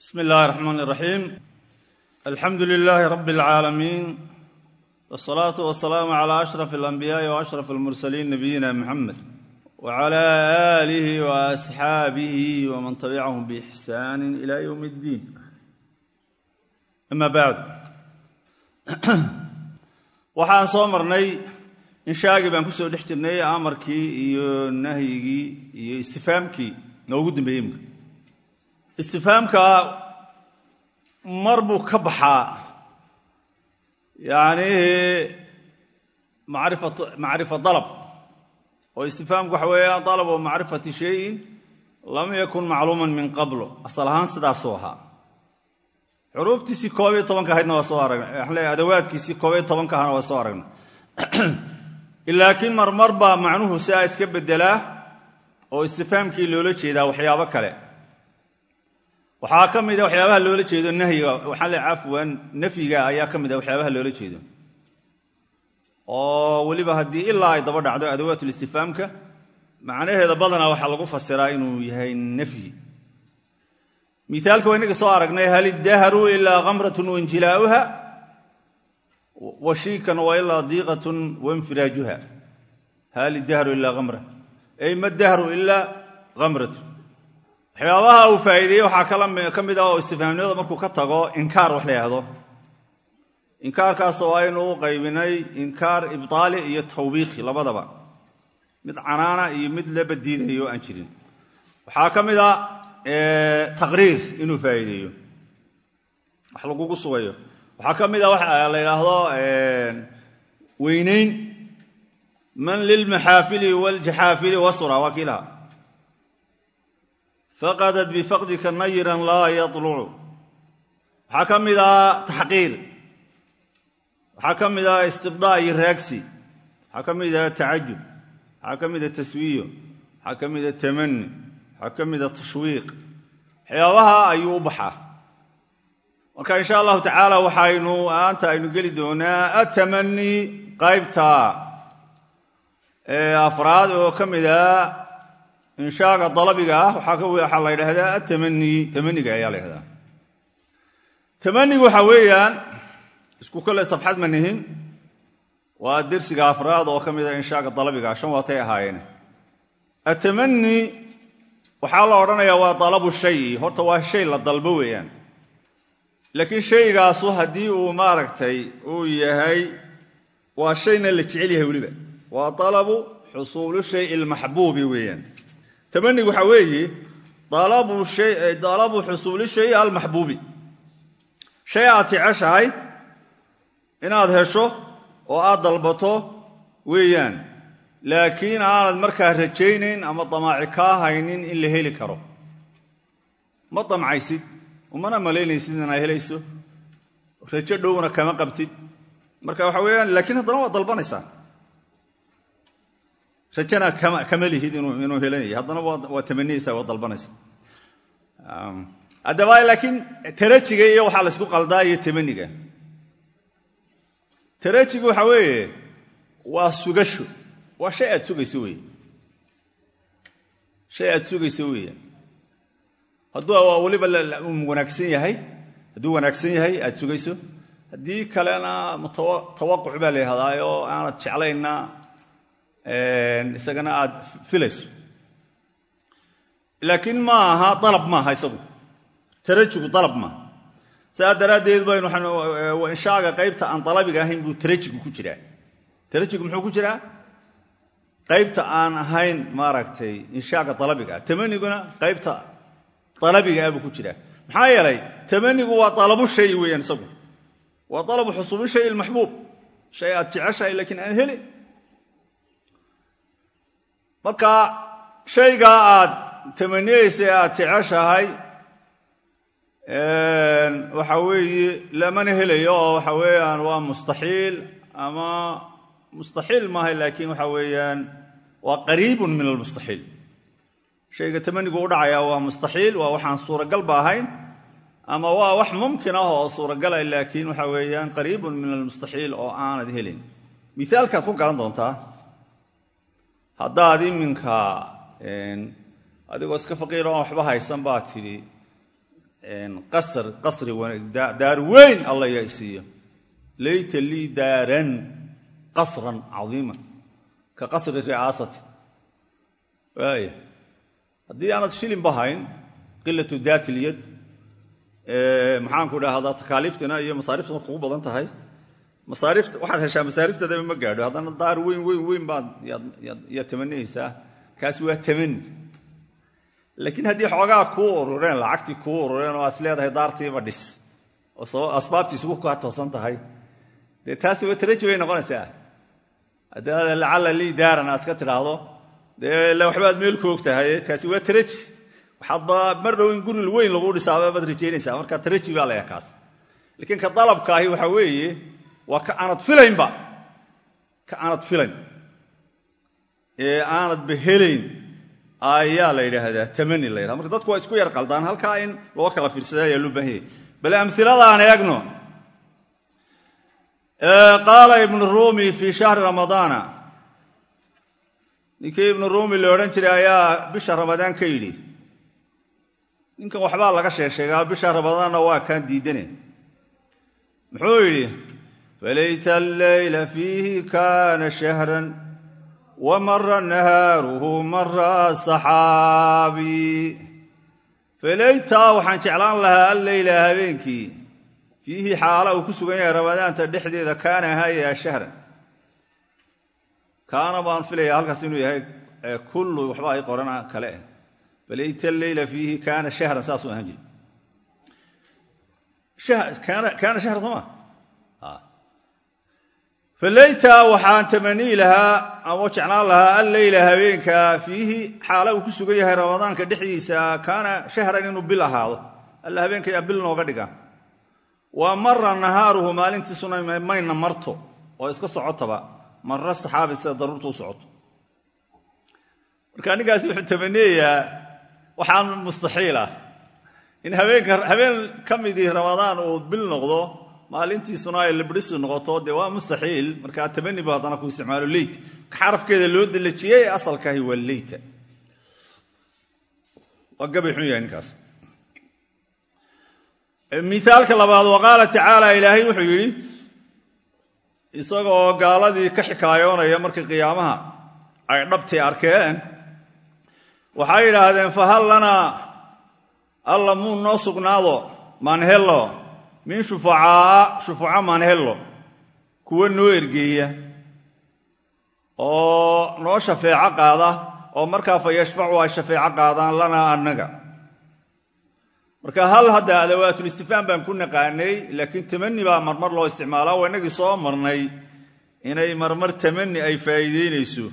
bsmi اllahi الرحman الرaxيim alxamdu لilaahi rab اlcaalamiin wالsalaaةu waالsalaamu عlى أشhraf الأnbiyaaءi وأشhraf الmursaliin nabiyina mxamed wعlى آlihi وأصxaabihi wman tabicahum bإxsaan إlى ywm اddiin ama bacd waxaan soo marnay inshaagii baan kusoo dhex jirnay amarkii iyo nahyigii iyo istifaamkii noogu dambeeyey imka istifaamka mar buu ka baxaa yacnihi macrifat macrifa dalab oo istifaamku waxa weeya dalab oo macrifati shayin lam yakun macluuman min qablo asal ahaan sidaasuu ahaa xuruuftiisii koob iyo tobanka ahaydna waa soo aragnay waxaan leeyahay adawaadkiisii koob iyo tobanka ahana waa soo aragnay laakiin marmar baa macnuhu siaa iska beddelaa oo istifaamkii loola jeedaa waxyaabo kale waxaa ka mida waxyaabaha loola jeedo nahyiga waxaan le cafwan nafyiga ayaa ka mida waxyaabaha loola jeedo oo weliba haddii ilaa ay daba dhacdo adawaatul-istifaamka macnaheeda badanaa waxaa lagu fasiraa inuu yahay nafyi miaalka waa inaga soo aragnay hal iddahru ilaa kamratun wainjilaa'uha washiikan wa ilaa diiqatun wainfiraajuha hal iddahru ilaa kamra ay ma dahru ilaa kamratun waxyaabaha uu faa'iideeyey waxaa ka mid ah oo istifaamnimada markuu ka tago inkaar wax la yhaahdo inkaarkaasoo aynu u qaybinay inkaar ibtaali iyo tawbiiqi labadaba mid canaana iyo mid la badiinayo aan jirin waxaa ka mid a taqriir inuu faa'iideeyo wax lagugu sugayo waxaa ka mid a waxa la yidhaahdo weynayn man lilmaxaafili waaljaxaafili wasura waa kii lahaa faqadat bifaqdika nayiran laa yalucu waxaa ka mid a taxqiir waxaa ka mid a istibdaa iyo raagsi waxaa ka mid a tacajub waxaa ka mid a taswiyo waxaa ka mid a tamani waxaa ka mid a tashwiiq waxyaabaha ayuu u baxaa marka insha allahu tacaala waxaynu aanta aynu geli doonaa atamani qaybta afraad oo ka mid a inshaaga dalabiga ah waxaa la ydhahdaa atamani tamaniga ayaa la ydhahdaa tamanigu waxaa weeyaan isku kole safxad ma nihin waa dersiga afraad oo ka mid a inshaaga dalabiga shan waatay ahaayeen atamani waxaa la odhanayaa waa dalabu shayi horta waa shay la dalbo weeyaan laakiin shaygaasu haddii uu maaragtay uu yahay waa shayna la jecel yahay weliba waa dalabu xusuulu shay lmaxbuubi weeyaan tamanigu waxaa weeye dalabu xusuuli shay almaxbuubi shay aad jeceshahay inaad hesho oo aad dalbato weeyaan laakiin aanad markaa rajaynayn ama damaaci kaa haynin in la heli karo ma damcaysid umana malaynaysid inaad helayso rajo dhowna kama qabtid marka waxa weeyaan laakiin haddana waad dalbanaysaa rajana kama lihid inuu helanayo haddana waa tamaniyeysaa waa dalbanaysa haddaba laakiin tarajiga iyo waxaa laysku qaldaa iyo tamaniga tarajigu waxaa weeye waa sugasho waa shay aad sugayso wey shay aad sugayso weeyaan hadduu weliba wanaagsan yahay hadduu wanaagsan yahay aad sugayso haddii kalena tawaquc baa la yihahdaa oo aanad jeclayna isagana aad filayso laakiin ma aha dalab maaha isagu tarajigu dalab maaha saas daraaddeed baynu inshaaga qaybta aan dalabiga ahayn buu tarajigu ku jiraa tarajigu muxuu ku jiraa qaybta aan ahayn maaragtay inshaaga dalabiga ah tamaniguna qaybta dalabiga ah buu ku jiraa maxaa yeelay tamanigu waa dalabu shay weeyaan isagu waa dalabu xusuubi shay ilmaxbuub shay aad jeceshahay laakiin aan helin marka shaygaa aad tamaniyeysa aad jeceshahay waxa weeye lamana helayo oo waxa weeyaan waa mustaxiil ama mustaxiil maaha laakiin waxa weeyaan waa qariibun min almustaxiil shayga tamanigu u dhacaya waa mustaxiil waa waxaan suuragalba ahayn ama waa wax mumkin ah oo suuragala laakiin waxa weeyaan qariibun min almustaxiil oo aanad helin miaalkaad ku garan doontaa haddaad iminka adigoo iska faqiir oon waxba haysan baa tidhi qasr qasri daar weyn alla yaa isiiyo layta lii daaran qasran cadiiman ka qasri ri'aasati waaya haddii aanad shilinba hayn qilatu daat ilyad maxaanku dhahdaa takaaliiftina iyo masaariftuna kugu badan tahay masaarifta waxaad heshaa masaariftadaba ma gaadho haddana daar weyn weyn weyn baad yaad tamanihaysaa kaasi waa tamani laakiin haddii xoogaa kuu urureen lacagtii kuu urureen oo aad is leedahay daartiiba dhis oo asbaabtii isugu kaa toosan tahay dee taasi waa taraji bay noqonaysaa haddii aad lacalla lii daaran aad iska tidhaahdo dee ila waxbaad meel ku og tahay kaasi waa taraji waxaadba mar dhow in guri weyn lagu dhisaaba baad rajaynaysaa marka taraji baa layaa kaas laakiin ka dalabkaahi waxa weeye waa ka aanad filaynba ka aanad filayn ee aanadba helayn ayaa la yidhaahdaa tamani la yidhahda marka dadku waa isku yar qaldaan halkaa in loo kala fiirsada ayaa loo baahan yahay bal amhiladaan eegno qaala ibnu rumi fii shahri ramadaana ninkii ibnu rumi la odhan jiray ayaa bisha ramadaan ka yidhi ninkan waxbaa laga sheegsheegaa bisha ramadaanna waa kaan diidane muxuu yidhi falayta alleyla fiihi kana shahran wamara nahaaruhu mara saxaabi falaytaa waxaan jeclaan lahaa alleyla habeenkii fiihi xaala uu ku sugan yahay ramadaanta dhexdeeda kaana ahaaya shahran kaana baan filaya halkaas inuu yahay kullu waxba ay qorana kale ah falayta alleyla fiihi kaana shahran saasuu ahaan jiri kaana shahran soo ma falayta waxaan tamanii lahaa ama jeclaan lahaa alleyla habeenka fiihi xaala uu ku sugan yahay ramadaanka dhexdiisa kaana shahran inuu bil ahaado alla habeenkayaa bil nooga dhiga waa mara nahaaruhu maalintiisuna mayna marto oo iska socotaba marra saxaabi sida daruurta u socoto marka ninkaasi wuxuu tamaniyayaa waxaan mustaxiil ah in habeenka habeen ka midii ramadaan uu bil noqdo maalintiisuna ay librisi noqoto dee waa mustaxiil markaa tamani bu haddana ku isticmaalo leyt ka xarafkeeda loo dalajiyey asalkaahi waa leyta waa gabay xun yahay ninkaas miaalka labaad wa qaala tacaala ilaahay wuxuu yidhi isagoo gaaladii ka xikaayoonaya markii qiyaamaha ay dhabtii arkeen waxay yidhaahdeen fahal lanaa alla muu noo sugnaado maanhello min shufacaa shufaca maanhello kuwa noo ergeeya oo noo shafeeco qaada oo markaa fa yashfacu ay shafeeco qaadaan lanaa annaga marka hal hadda adawaatul-istifhaam baan ku naqaanay laakiin tamani baa marmar loo isticmaalaa waa inagii soo marnay inay marmar tamani ay faa'iideynayso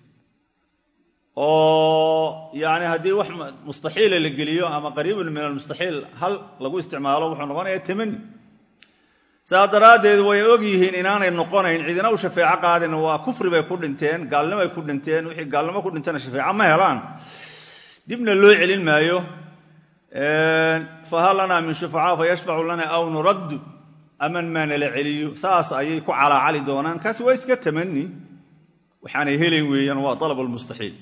oo yani haddii wax mustaxiila la geliyo ama qariibun min almustaxiil hal lagu isticmaalo wuxuu noqonayaa tamani saas daraaddeed way og yihiin inaanay noqonayn cidina u shafeeco qaadin waa kufri bay ku dhinteen gaalnimo ay ku dhinteen wixii gaalnimo ku dhintana shafeeco ma helaan dibna loo celin maayo fahal lanaa min shufacaa fayashfacu lana aw nuraddu aman maa nala celiyo saas ayay ku calaacali doonaan kaasi waa iska tamani waxaanay helayn weeyaan waa alab lmustaxiil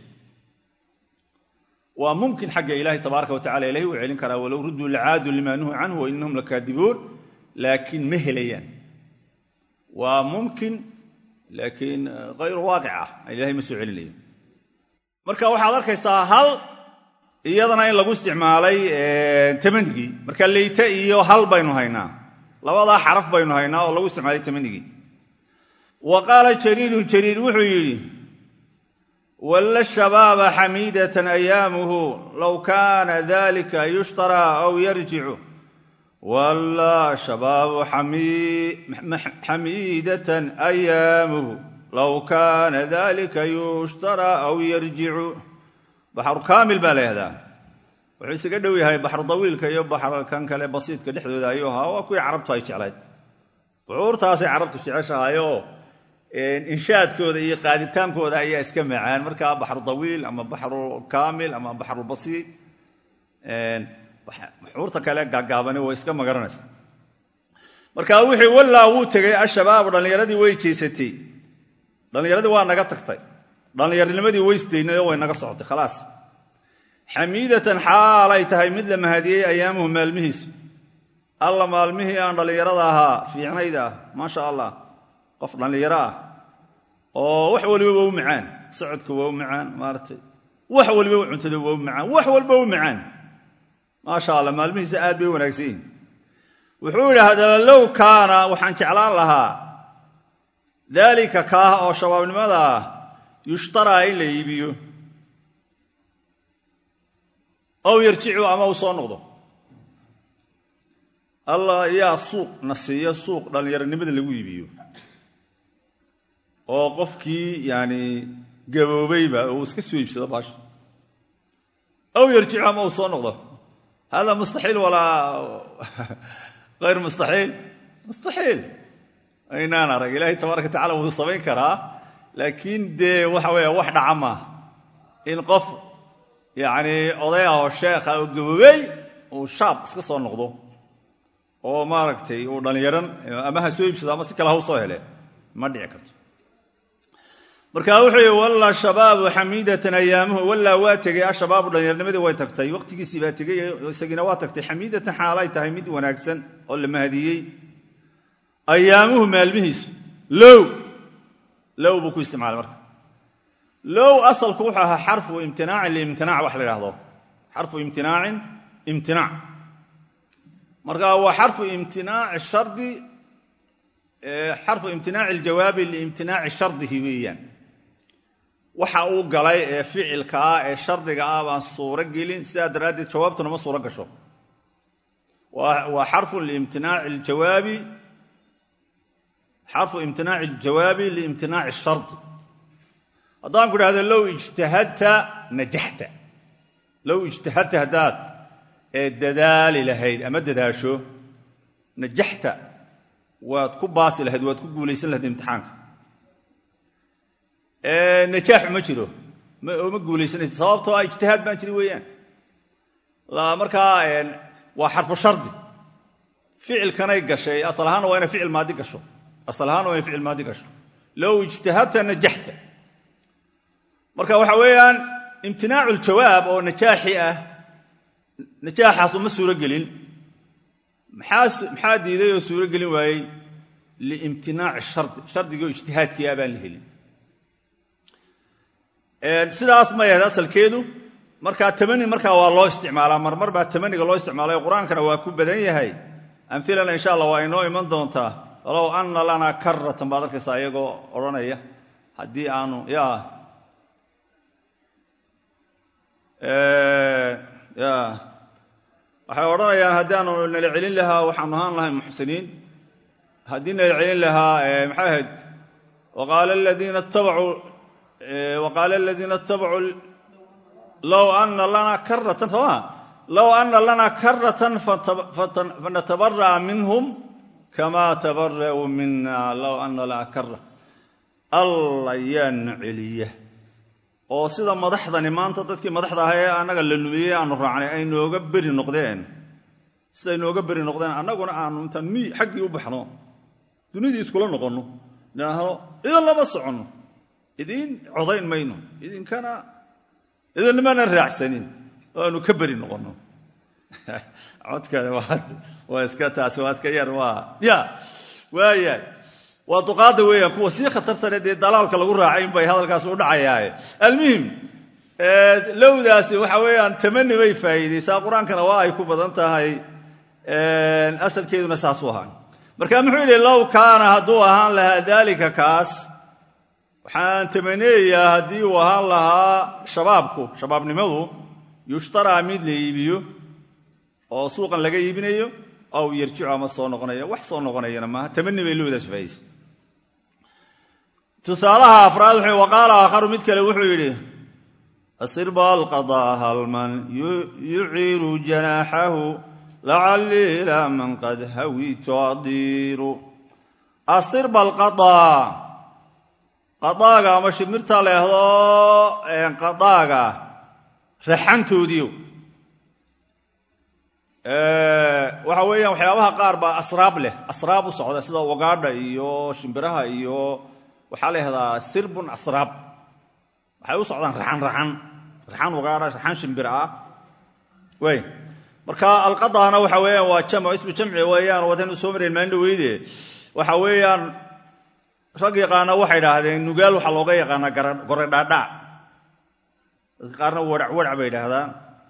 waa mumkin xagga ilaahi tabaaraka watacala ilahi uu celin karaa walow rudduu lacaadu lima nuhu canhu wa inahum lakaadibuun laakiin ma helayaan waa mumkin laakiin hayru waaqic ah ilahay ma soo celinayo marka waxaad arkaysaa hal iyadana in lagu isticmaalay tamanigii marka leyte iyo hal baynu haynaa labadaa xaraf baynu haynaa oo lagu isticmaalay tamanigii wa qaala jariirun jariir wuxuu yidhi walla shabaaba xamiidatan ayaamuhu low kaana dalika yushtaraa aw yarjicu walla shabaabu xamiidatan ayaamuhu low kaana dalika yushtaraa aw yarjicu baxru kaamil baa la yahdaa wuxuu isaga dhow yahay baxru dawiilka iyo baxrkan kale basiidka dhexdooda ayuu ahaa waa kuwii carabtu ay jeclayd bucuurtaasay carabtu jeceshahayoo inshaadkooda iyo qaaditaankooda ayaa iska macaan markaa baxru dawiil ama baxru kaamil ama baxrubasiid buxuurta kale gaagaabani way iska magaranaysa marka wuxuu wallaa wuu tegay ashabaabu dhallinyaradii way jeysatay dhallinyaradii waa naga tagtay dhallinyarnimadii weysdaynayoo way naga socotay khalaas xamiidatan xaalay tahay mid la mahadiyey ayaamuhu maalmihiisa alla maalmihii aan dhallinyarada ahaa fiicnayda ah maasha allah qof dhallinyaro ah oo wax waliba waa u macaan socodka waa u macaan maaratay wax waliba cuntada waa u macaan wax walba u macaan maasha allah maalmihiisa aad bay u wanaagsan yihin wuxuu yidhi haddaba low kaana waxaan jeclaan lahaa daalika kaah oo shabaabnimada ah yushtaraa in la iibiyo ow yarjicu ama uu soo noqdo allah yaa suuq na siiya suuq dhallinyaronimada lagu iibiyo oo qofkii yani gaboobayba uu iska soo iibsado baasha ow yarjicu ama uu soo noqdo hada mustaxiil walaa hayr mustaxiil mustaxiil aynaan arag ilaahay tabaaraka tacala wuu samayn karaa laakiin dee waxa weeya wax dhaca maaha in qof yacni oday ah oo sheekha oo gaboobey uu shaab iska soo noqdo oo maaragtay uu dhallinyaran ama ha soo iibsado ama si kale ha u soo hele ma dhici karto marka wuxuu yihi walla shabaabu xamiidatan ayaamuhu wallaa waa tegey ashabaabu dhallinyarnimadii way tagtay waqtigiisii baa tegey isagiina waa tagtay xamiidatan xaalay tahay mid wanaagsan oo la mahadiyey ayaamuhu maalmihiisu low low buu ku isticmaalay marka low asalku wuxuu ahaa xarfu imtinaacin liimtinaac wax la idhahdo xarfu imtinaacin imtinaac marka waa xarfu imtinaaci shardi xarfu imtinaaci aljawaabi liimtinaaci shardihi weeyaan waxa uu galay ee ficilka ah ee shardiga ah baan suuro gelin sidaa daraaddeed jawaabtuna ma suuro gasho waa xarfu liimtinaaci ljawaabi xarfu imtinaaci aljawaabi liimtinaaci shardi haddaan ku idhahdo low ijtahadta najaxta low ijtahadta haddaad ee dadaali lahayd ama dadaasho najaxta waad ku baasi lahayd waad ku guulaysan lahayd imtixaanka najaaxu ma jiro oo ma guulaysanaysa sababtoo ah ijtihaad baan jiri weeyaan markaa waa xarfu shardi ficilkanay gashay asal ahaanna waa inay ficil maadi gasho asal ahaanna waa inay ficil maadi gasho low ijtahadta najaxta marka waxa weeyaan imtinaacu ljawaab oo najaaxi ah najaaxaas uma suuro gelin maxaa diiday oo suuro gelin waayey liimtinaaci shardi shardigoo ijtihaadkii ah baan la helin sidaas ma yahayd asalkeedu markaa tamani markaa waa loo isticmaalaa marmar baa tamaniga loo isticmaalay qur-aankana waa ku badan yahay amilana insha allah waa inoo iman doontaa walow ana lanaa karatan baad arkaysaa iyagoo odhanaya haddii aanu ya ya waxay odhanayaan haddii aanu nala celin lahaa waxaanu ahaan lahay muxsiniin haddii nala celin lahaa maxay ahayd waqaala aladiina ittabacuu waqaala aladiina ittabacuu low ana lanaa karatan sooma low ana lanaa karatan fanatabara'a minhum kama tabara'uu mina low ana lanaa kara alla yaana celiya oo sida madaxdani maanta dadkii madaxda ahaa ee annaga la lumiyey aanu raacnay ay nooga beri noqdeen siday nooga beri noqdeen annaguna aanu intaan mi xaggii u baxno dunidii iskula noqonno idhaahno idin lama soconno idiin codayn mayno idinkana idinmana raacsanin oo aanu ka beri noqonno codkani waa iska taasi waa iska yar waa ya waayahay waa duqaadda weeyaan kuwa sii khatartane dee dalaalka lagu raacay in bay hadalkaas u dhacayaaye almuhim lowdaasi waxa weeyaan tamani bay faa'iidaysaa qur-aankana waa ay ku badan tahay asalkeeduna saas u ahaa marka muxuu yidhi low kaana hadduu ahaan lahaa daalika kaas waxaan tamaneeyaa haddii uu ahaan lahaa shabaabku shabaabnimadu yushtaraa mid la iibiyo oo suuqan laga iibinayo aw yarjicu ama soo noqonayo wax soo noqonayana maaha tamani bay lowdaas faa'idaysa tusaalaha afraad wuxuu waqaala aakharu mid kale wuxuu yidhi asirba alqadaa halman yuciiru janaaxahu lacallii ilaa man qad hawitu adiiru asirba alqadaa qadaaga ama shimirta leehdo qadaaga raxantoodiio waxa weeyaan waxyaabaha qaar baa asraab leh asraab u socda sida wagaadha iyo shimbiraha iyo waxaa la yahdaa sirbun asraab waxay u socdaan raxan raxan raxan wagaadha raxan shimbir ah way marka alqadaana waxa weeyaan waa jamc ismu jamci weeyaan wadanu soo marayn maalin dhaweyde waxa weeyaan rag yaqaana waxay idhaahdeen nugaal waxaa looga yaqaanaa gore dhaadhac dadka qaarna warac warac bay idhaahdaan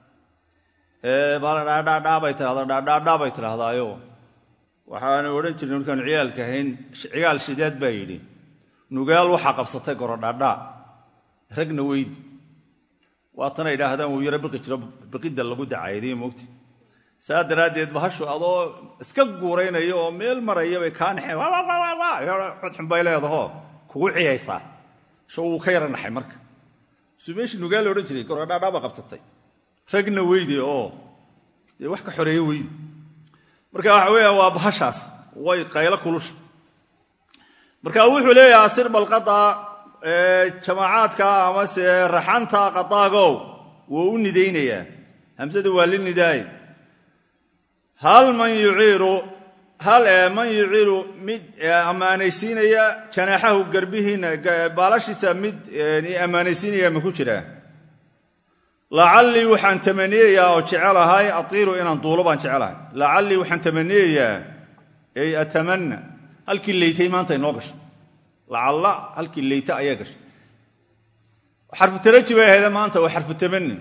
baala dhaadhaadhaa bay tidhahdaa dhaadhaadhaa bay tidhaahdaayo waxaanu odhan jirnay markaanu ciyaalka ahayn cigaal shideed baa yidhi nugaal waxaa qabsatay gore dhaadhaa ragna weydi waatana idhaahdaan wuu yaro biqi jiro biqidda lagu dacayday moogta saa daraaddeed bahashu adoo iska guuraynayo oo meel maraya bay kaa naxeen xudxun bay leedaho kugu ciyaysaa sho wuu ka yara naxay marka suu meeshii nugaal la odhan jiray gorodhaadhaa baa qabsatay ragna weyde oo dee wax ka xoreeye weyde marka waxa weeyaan waa bahashaas way qaylo kulusha marka wuxuu leeyahay asir balqada jamaacaadka amase raxanta qadaagow wuu u nidaynayaa hamsada waa li nidaay hal man yuciiru hal man yuciiru mid ammaanaysiinaya janaaxahu garbihiina baalashiisa mid ammaanaysiinaya ma ku jiraa lacallii waxaan tamaniyayaa oo jecelahay atiiru inaan duulo baan jecelahay lacallii waxaan tamaniyayaa ay atamanna halkii leytay maanta inoo gashay lacalla halkii leyta ayaa gashay xarfu taraji bay ahayde maanta waa xarfu tamani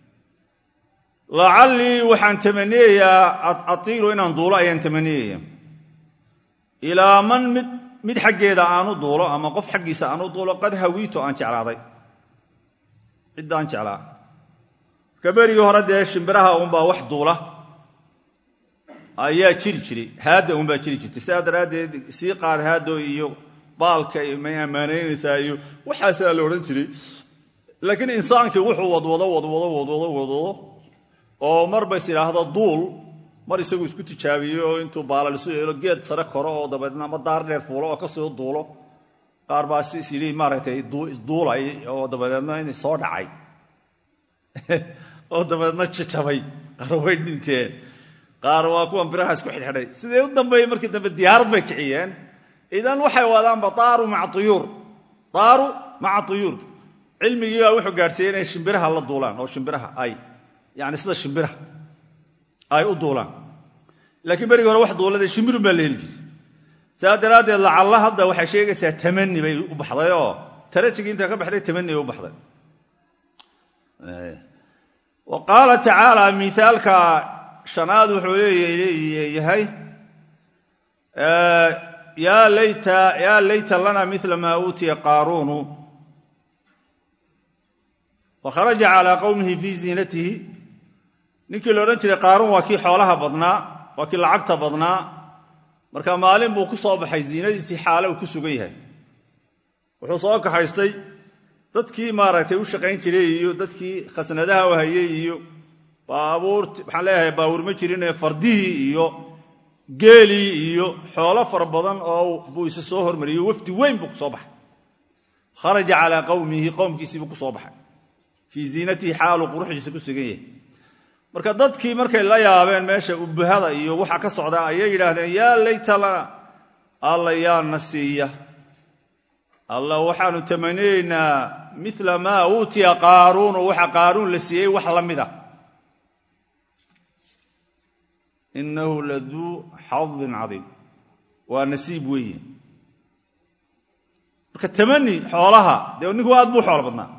lacallii waxaan tamaniyayaa atiiru inaan duulo ayaan tamaniyaya ilaa man mid mid xaggeeda aanu duulo ama qof xaggiisa aanu duulo qad hawiito aan jeclaaday ciddaan jeclaa marka berigii hore dee shimbiraha uunbaa wax duula ayaa jiri jiray haadda uunbaa jiri jirtay sidaa daraaddeed sii qaad haaddo iyo baalka may ammaanaynaysaa iyo waxaasaa la odhan jiray laakiin insaankii wuxuu wadwado wadwado wadwado wadwado oo marba is idhaahdo duul mar isagu isku tijaabiyo oo intuu baalalisu yeelo geed sare koro oo dabeedna ama daar dheer fuulo oo kasoo duulo qaar baa si is yidhi maaragtay duulay oo dabadeedna in soo dhacay oo dabeedna jajabay qaar way dhinteen qaar waa kuwan biraha isku xidhxidhay sidee u dambeeyey markii dambe diyaarad bay kiciyeen idan waxay wadaanba daaru maca tuyuur daaru maca tuyuur cilmigii baa wuxuu gaadhsiiyey inay shimbiraha la duulaan oo shimbiraha ay yani sida shimbiraha ay u duulaan laakiin berigii hore wax duulada shimbirun baa la heli jiray saa daraaddeed lacalla hadda waxay sheegaysaa tamani bay u baxday oo tarajigii intaa ka baxday tamani bay u baxday wa qaala tacaala miaalka shanaad wuxuu leeyahay yaa layta lana mila maa uutiya qaaruunu wakharaja calaa qowmihi fii ziinatihi ninkii la odhan jiray qaaruun waa kii xoolaha badnaa waa kii lacagta badnaa marka maalin buu ku soo baxay ziinadiisii xaale uu ku sugan yahay wuxuu soo kaxaystay dadkii maaragtay u shaqayn jiray iyo dadkii khasnadaha u hayey iyo baabuur waxaan leeyahay baabuur ma jirinee fardihii iyo geelii iyo xoolo fara badan oo buu isa soo hormariyey wafdi weyn buu ku soo baxay kharaja calaa qowmihi qowmkiisii buu ku soo baxay fii ziinatihi xaaluu quruxdiisa ku sugan yahay marka dadkii markay la yaabeen meesha ubuhada iyo waxa ka socda ayay yidhaahdeen yaa layta lana alla yaa na siiya alla waxaanu tamaniyeynaa mila maa uutiya qaaruunu waxa qaaruun la siiyey wax la mid ah inahu laduu xadin cadiim waa nasiib weeye marka tamani xoolaha dee ninku aad buu xoolo badnaa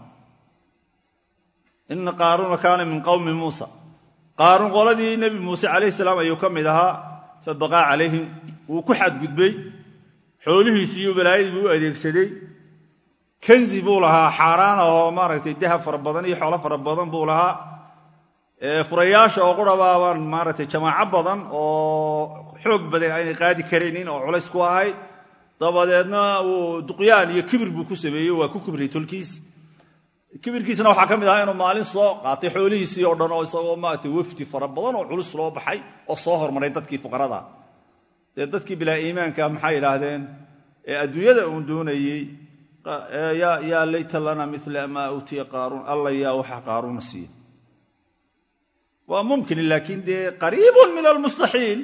ina qaaruuna kaana min qowmi muusa qaaruun qoladii nebi muuse calayhi salaam ayuu ka mid ahaa fabaqaa calayhim wuu ku xadgudbay xoolihiisii iyo balaayadii buu u adeegsaday kanzi buu lahaa xaaraan oo maaragtay dahab fara badan iyo xoolo fara badan buu lahaa furayaasha oo qurabaabaan maaragtay jamaaco badan oo xoog badan aynay qaadi karaynin oo culays ku ahayd dabadeedna uu duqyaan iyo kibir buu ku sameeyey waa ku kibriyey tolkiis kibirkiisna waxaa ka mid ahaa inuu maalin soo qaatay xoolihiisii oo dhan oo isagoo maaragtay wafdi fara badan oo culus loo baxay oo soo hormaray dadkii fuqarada dee dadkii bilaa iimaanka maxay idhaahdeen ee adduunyada uun doonayey yaa layta lana mila maa uutiya qaaruun alla yaa waxa qaaruuna siiya waa mumkin laakiin dee qariibun min almustaxiil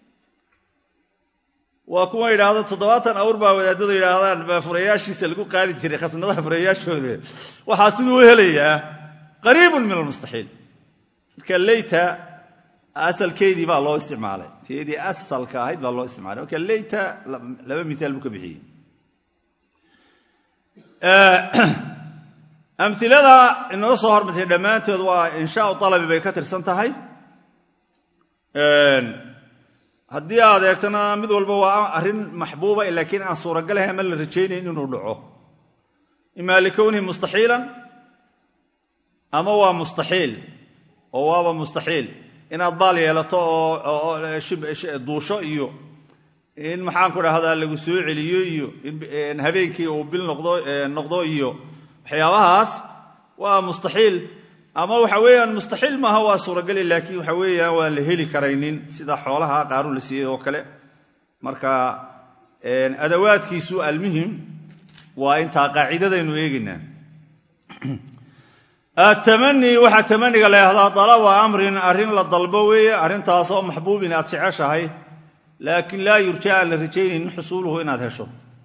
waa kuwa yidhaahdo toddobaatan awr baa wadaadadu yidhaahdaan baa furayaashiisa lagu qaadi jiray khasnadaha furayaashooda waxaa siduu u helayaa qariibun min almustaxiil marka leyta asalkeedii baa loo isticmaalay teedii asalka ahayd baa loo isticmaalay marka leyta laba miaal buu ka bixiyey amilada inoo soo hormartay dhammaantood waa inshaau alabi bay ka tirsan tahay haddii aad eegtana mid walba waa arrin maxbuuba laakiin aan suuragalahay ama la rajaynayn inuu dhaco ima likownihi mustaxiilan ama waa mustaxiil oo waaba mustaxiil inaad baal yeelato oo duusho iyo in maxaan ku dhahdaa lagu soo celiyo iyo in habeenkii uu bil noqdo iyo waxyaabahaas waa mustaxiil ama waxa weeyaan mustaxiil maaha waa suurageli laakiin waxa weeyaan waan la heli karaynin sida xoolaha qaaruun la siiyey oo kale marka adawaadkiisu almuhim waa intaa qaacidadaynu eegaynaa atamani waxaa tamaniga la yahdaa dalaba amrin arrin la dalbo weeye arrintaasoo maxbuubin aad jeceshahay laakiin laa yurja aan la rajaynaynin xusuuluhu inaad hesho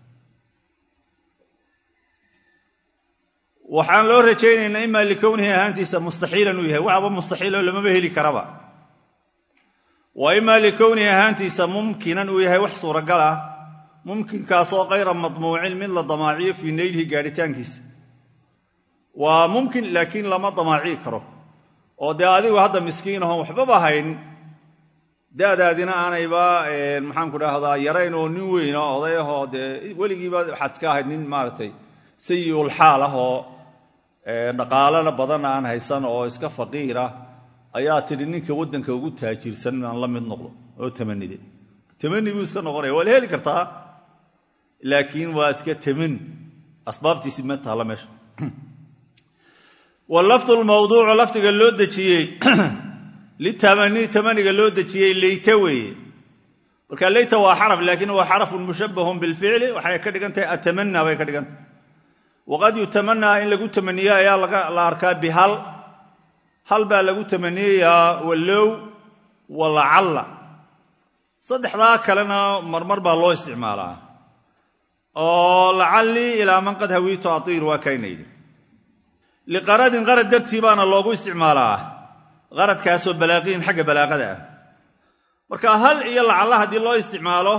waxaan loo rajaynaynaa ima likownihi ahaantiisa mustaxiilan uu yahay waxaba mustaxiilo lamaba heli karaba wa ima likownihi ahaantiisa mumkinan uu yahay wax suuragal ah mumkinkaasoo kayra madmuucin mid la damaaciyo fii naylihi gaadhitaankiisa waa mumkin laakiin lama damaaci karo oo dee adigu hadda miskiin ahoon waxbaba hayn da'daadina aanayba maxaanku dhahdaa yarayn oo nin weyn oo oday ahoo dee weligiiba waxaad ka ahayd nin maaragtay sayiul xaal ah oo dhaqaalana badan aan haysan oo iska faqiirah ayaa tidhi ninka waddanka ugu taajirsan aan la mid noqdo oo tamanide tamani buu iska noqonaya waa la heli kartaa laakiin waa iska tamani asbaabtiisi ma taalla meesha walafdu lmawduucu lafdiga loo dejiyey litamani tamaniga loo dejiyey leyta weeye marka leyta waa xaraf laakiin waa xarafun mushabbahun bilficli waxay ka dhigan tahay atamana bay ka dhigan tahay waqad yutamanaa in lagu tamaniyo ayaa la arkaa bihal hal baa lagu tamaniyayaa wallow walacalla saddexdaa kalena marmar baa loo isticmaalaa oo lacallii ilaa man qad hawiitu atiir waa kayna yidhi liqaradin qarad dartii baana loogu isticmaalaa qaradkaasoo balaaqiin xagga balaaqada ah marka hal iyo lacalla haddii loo isticmaalo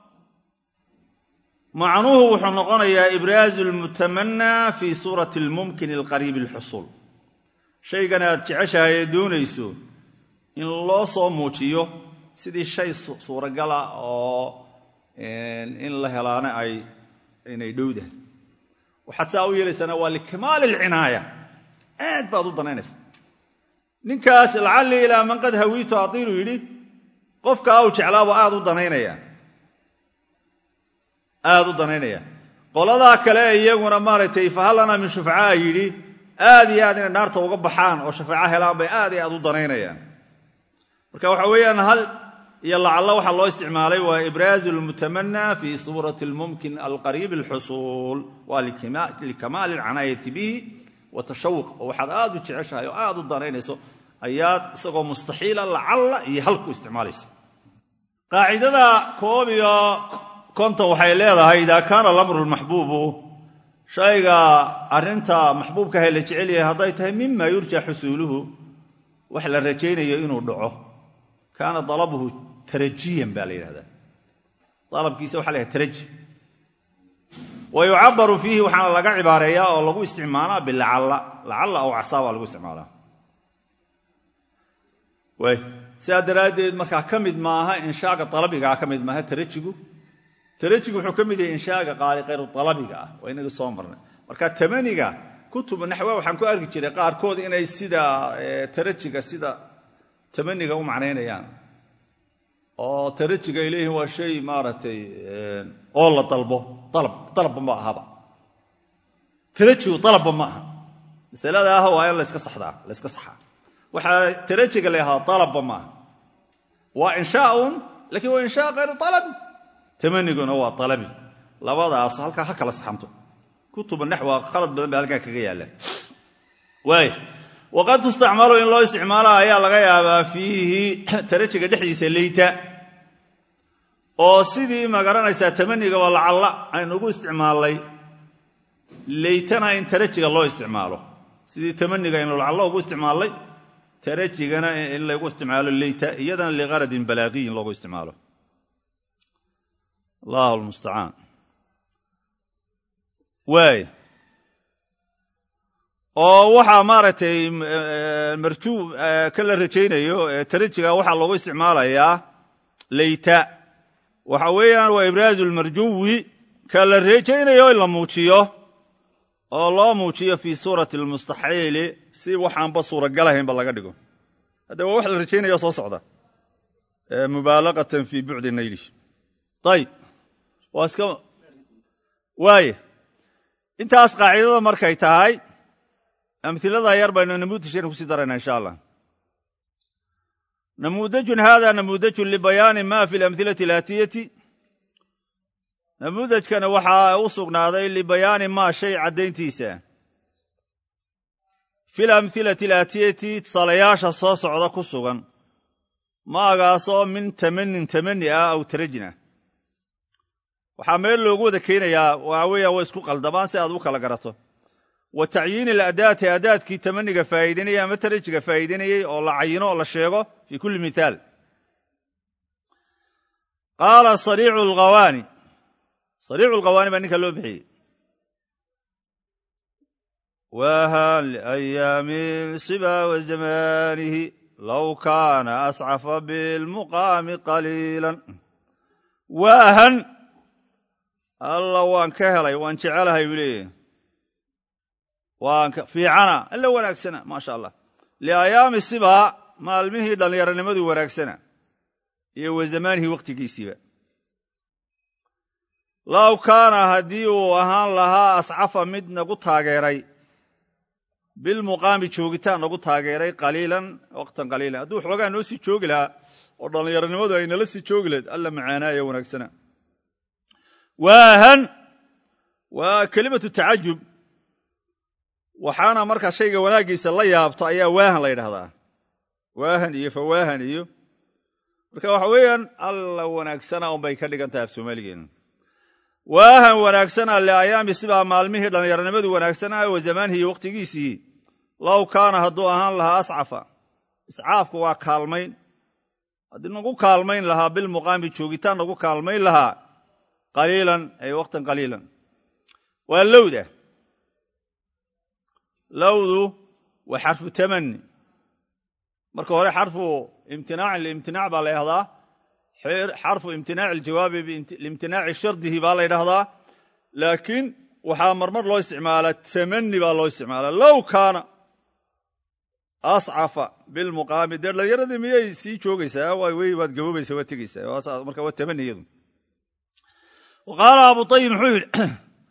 macnuhu wuxuu noqonayaa ibraazu lmutamanaa fii suurati lmumkin alqariibi alxusuul shaygan aad jeceshahay ee doonayso in loo soo muujiyo sidii shay suuragala oo in la helaana ay inay dhowdahay waxaad saa u yeelaysana waa likamaali alcinaaya aad baad u danaynaysa ninkaas lacallii ilaa man qad hawiitu atiilu yidhi qofka au jeclaaba aad u danaynaya aad u danaynaya qoladaa kale iyaguna maaragtay fahallanaa min shufcaa yidhi aad iyo aad inay naarta uga baxaan oo shafaaco helaan bay aad iyo aad u danaynayaan marka waxa weeyaan hal iyo lacalla waxaa loo isticmaalay waa ibraazu lmutamanaa fii suurati lmumkin alqariib alxusuul waa likamaali alcanaayati bihi wa tashawuq oo waxaad aad u jeceshahay oo aad u danaynayso ayaad isagoo mustaxiila lacalla iyo hal ku isticmaalaysa qaacidada koob iyo konton waxay leedahay idaa kaana alamru lmaxbuubu shayga arrinta maxbuubkaha la jecel yahay hadday tahay mima yurja xusuuluhu wax la rajaynayo inuu dhaco kaana dalabuhu tarajiyan baa la yidhahdaa dalabkiisa waxa la yhaha taraji wa yucabaru fiihi waxaana laga cibaareeyaa oo lagu isticmaalaa bilacalla lacalla aw casaa baa lagu isticmaalaa waay sidaa daraaddeed markaa ka mid maaha inshaaga dalabigaa ka mid maaha tarajigu tarajigu wuxuu ka mid yahay inshaaga qaali kayru dalabiga ah waa inaga soo marnay marka tamaniga kutubu naxwa waxaan ku arki jiray qaarkood inay sida tarajiga sida tamaniga u macnaynayaan oo tarajiga ay leeyihin waa shay maaragtay oo la dalbo dalab dalabba ma ahaba tarajigu dalabba ma aha masalada ah waa in laska saxdaa la yska saxaa waxaa tarajiga la yahdaa dalabba ma aha waa inshaaun lakiin waa inshaa kayru alabi tamaniguna waa alabi labadaas halkaa ha kala saxanto kutuba naxwa khalad badan ba halkaa kaga yaalla waay waqad tustacmalu in loo isticmaala ayaa laga yaabaa fiihi tarajiga dhexdiisa leyta oo sidii magaranaysaa tamanigaba lacalla aynu ugu isticmaalnay leytana in tarajiga loo isticmaalo sidii tamaniga aynu lacallo ugu isticmaalnay tarajigana in lagu isticmaalo leyta iyadana liqaradin balaaqiyin loogu isticmaalo allahu lmustacaan waay oo waxaa maaragtay marjuu ka la rajaynayo tarajiga waxaa loogu isticmaalayaa leyta waxa weeyaan waa ibraazu lmarjuwi ka la rajaynayo in la muujiyo oo loo muujiyo fii suurati almustaxiili si waxaanba suuragalahaynba laga dhigo hadda waa wax la rajaynayo soo socda mubaalaqatan fii bucdi nayli ayib waa iska waaye intaas qaacidada markay tahay amhilada yar baynu namuudajkeena kusii daraynaa insha allah namuudajun hada namuudajun libayaani ma fi lamhilati alaatiyati namuudajkana waxaa u sugnaaday libayaani maa shay caddayntiisa fi lamhilati alaatiyati tusaalayaasha soo socda ku sugan maagaasoo min tamanin tamani ah aw tarajin ah waxaa meel loogu wada keenayaa waxa weeya way isku qaldamaan si aad u kala garato wa tacyiini aladaati adaadkii tamaniga faa'iidaynayay ama tarajiga faa'iidaynayey oo la cayino oo la sheego fii kulli mithaal qaala sariicu alghawaani sariicu alghawaani baa ninka loo bixiyey waahan liayaami siba wa zamaanihi low kaana ascafa bilmuqaami qaliilan waahan alla waan ka helay waan jecelahay buu leeyahy waan fiicana alla wanaagsana maasha allah liayaami sibaa maalmihii dhallinyaronimadu wanaagsana iyo wa zamaanihi wakhtigiisiiba low kaana haddii uu ahaan lahaa ascafa mid nagu taageeray bilmuqaami joogitaan nagu taageeray qaliilan waqtan qaliilan hadduu xoogaa noo sii joogi lahaa oo dhallinyaronimadu ay nala sii joogi lahayd alla macaanaaya wanaagsana waahan waa kelimatu tacajub waxaana markaa shayga wanaaggiisa la yaabto ayaa waahan la yidhahdaa waahan iyo fawaahan iyo marka waxa weeyaan alla wanaagsana unbay ka dhigan tahay af soomaaligeena waahan wanaagsana liayaami sibaa maalmihii dhallinyaronimadu wanaagsanaa wa zamaanihi iyo wakhtigiisii low kaana hadduu ahaan lahaa ascafa iscaafku waa kaalmayn haddii nagu kaalmayn lahaa bilmuqaami joogitaan nagu kaalmayn lahaa qaliilan ay waqtan qaliilan waa lowda lowdu waa xarfu tamani marka hore xarfu imtinaacin liimtinaac baa la ydhahdaa xarfu imtinaaci iljawaabi liimtinaaci shardihi baa la ydhahdaa laakiin waxaa marmar loo isticmaalaa tamani baa loo isticmaalaa low kaana ascafa bilmuqaami dee dhallinyaradii miyay sii joogaysaa way waad gaboobaysaa waad tegaysaa marka waa tamani iyadu wa qaala abu ayib muxuu yidhi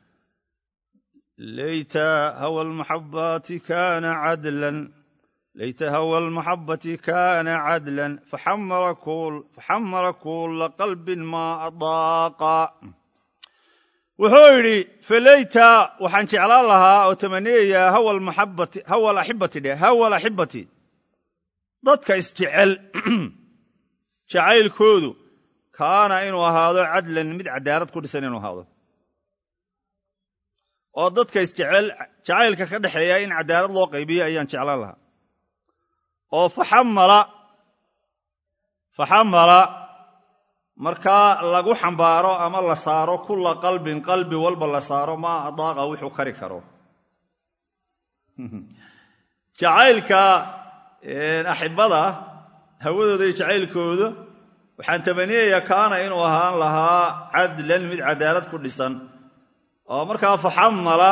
layta hawa almaxabati kana cadlan layta hawa almaxabati kana cadlan faxamala kulla qalbin maa adaaqa wuxuu yidhi falayta waxaan jeclaan lahaa oo tamaniyayaa hawa almaxabati hawa alaxibati dheh hawa alaxibati dadka isjecel jacaylkoodu kaana inuu ahaado cadlan mid cadaalad ku dhisan inuu ahaado oo dadka isjecel jacaylka ka dhexeeya in cadaalad loo qaybiyo ayaan jeclaan lahaa oo faxamala faxamala markaa lagu xambaaro ama la saaro kulla qalbin qalbi walba la saaro maa adaaqa wuxuu kari karo jacaylka axibada hawadooda iyo jacaylkooda waxaan tamaniyayaa kaana inuu ahaan lahaa cadlan mid cadaalad ku dhisan oo markaa faxamala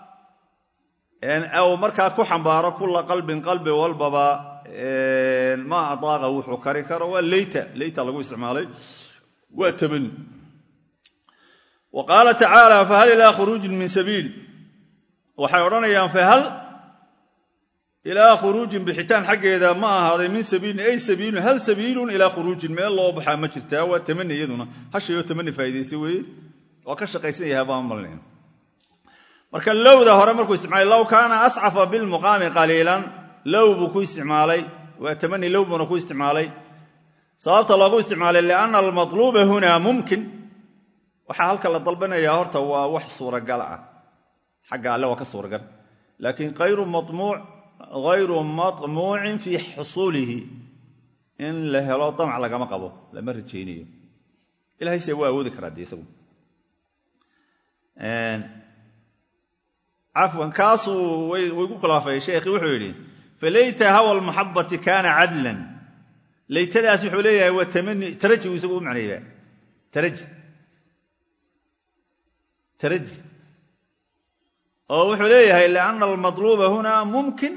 u markaa ku xambaaro kulla qalbin qalbi walbaba maa adaaqa wuxuu kari karo waa leyta leyta lagu isticmaalay waa tamani wa qaala tacaala fahal ilaa khuruujin min sabiil waxay odhanayaan fahal ilaa khuruujin bixitaan xaggeeda ma ahaaday min sabiilin ay sabiilun hal sabiilun ilaa khuruujin meel loo baxaa ma jirtaa waa tamani iyaduna hashayoo tamani faa'iidaysa weeye waa ka shaqaysan yahay baan malnayn marka lowda hore markuu isticmaalay low kaana ascafa bilmuqaami qaliilan low buu ku isticmaalay waa tamani low buuna ku isticmaalay sababta loogu isticmaalay lianna almatluuba hunaa mumkin waxaa halka la dalbanayaa horta waa wax suuragal ah xagga alle waa ka suuragal laakiin kayru mamuuc hayru maطmuucin fii xusuulihi in la helo damac lagama qabo lama rajaynayo ilahay se waa awoodi karaa dee isagu cafwan kaasuu way ku khilaafay sheekhi wuxuu yidhi falayta hawa lmaxabati kaana cadlan laytadaas wuxuu leeyahay waa tamani taraji uu isagu u macneeyba taraji taraji oo wuxuu leeyahay lianna almadluuba huna mumkin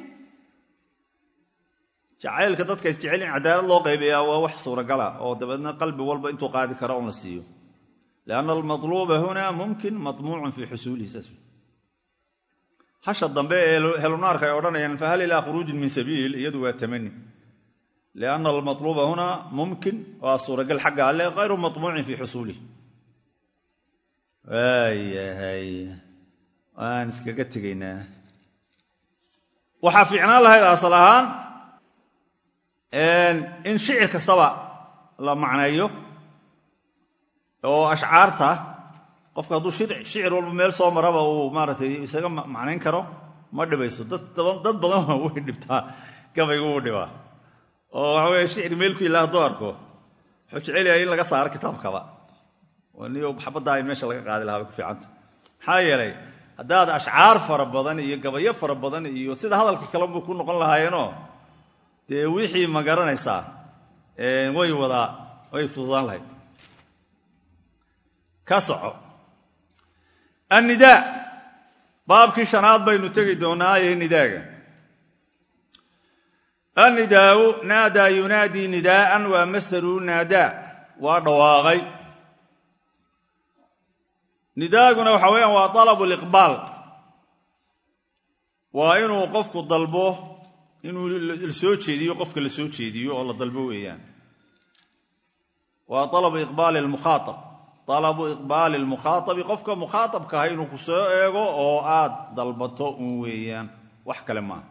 jacaylka dadka isjecel in cadaalad loo qaybiyaa waa wax suuragala oo dabeedna qalbi walba intuu qaadi karo un la siiyo lianna almadluuba huna mumkin madmuucun fii xusuulihi saas hasha dambe ee helunaarka ay odhanayaan fahal ilaa khuruujin min sabiil iyadu waa tamani lianna almatluuba huna mumkin waa suuragal xagga alle hayru maطmuucin fii xusuulihi waayahay waan iskaga tegaynaa waxaa fiicnaan lahayd asal ahaan in shicir kastaba la macneeyo oo ashcaarta qofka hadduu shicir walba meel soo maraba uu maaratay isaga macnayn karo ma dhibayso dad badan way dhibtaa gabaygu uu dhibaa oo waxa weye shicir meel ku yilla hadduu arko wuxuu jecelyahay in laga saaro kitaabkaba niyo xabaddaa in meesha laga qaadi lahaa bay ku fiicanta maxaa yeelay haddaad ashcaar fara badan iyo gabayo fara badan iyo sida hadalka kalenbu ku noqon lahaayeenoo dee wixii ma garanaysaa way wadaa way fududaan lahayd ka soco annidaa baabkii shanaad baynu tegi doonaaye nidaaga annidaau naadaa yunaadii nidaa'an waa masdaru naadaa waa dhawaaqay nidaaguna waxa weeyaan waa dalabu liqbaal waa inuu qofku dalbo inuu la soo jeediyo qofka la soo jeediyo oo la dalbo weeyaan waa alabu iqbaali lmukhaaab alabu iqbaali lmukhaaabi qofka mukhaaabka ah inuu ku soo eego oo aad dalbato un weeyaan wax kale maaha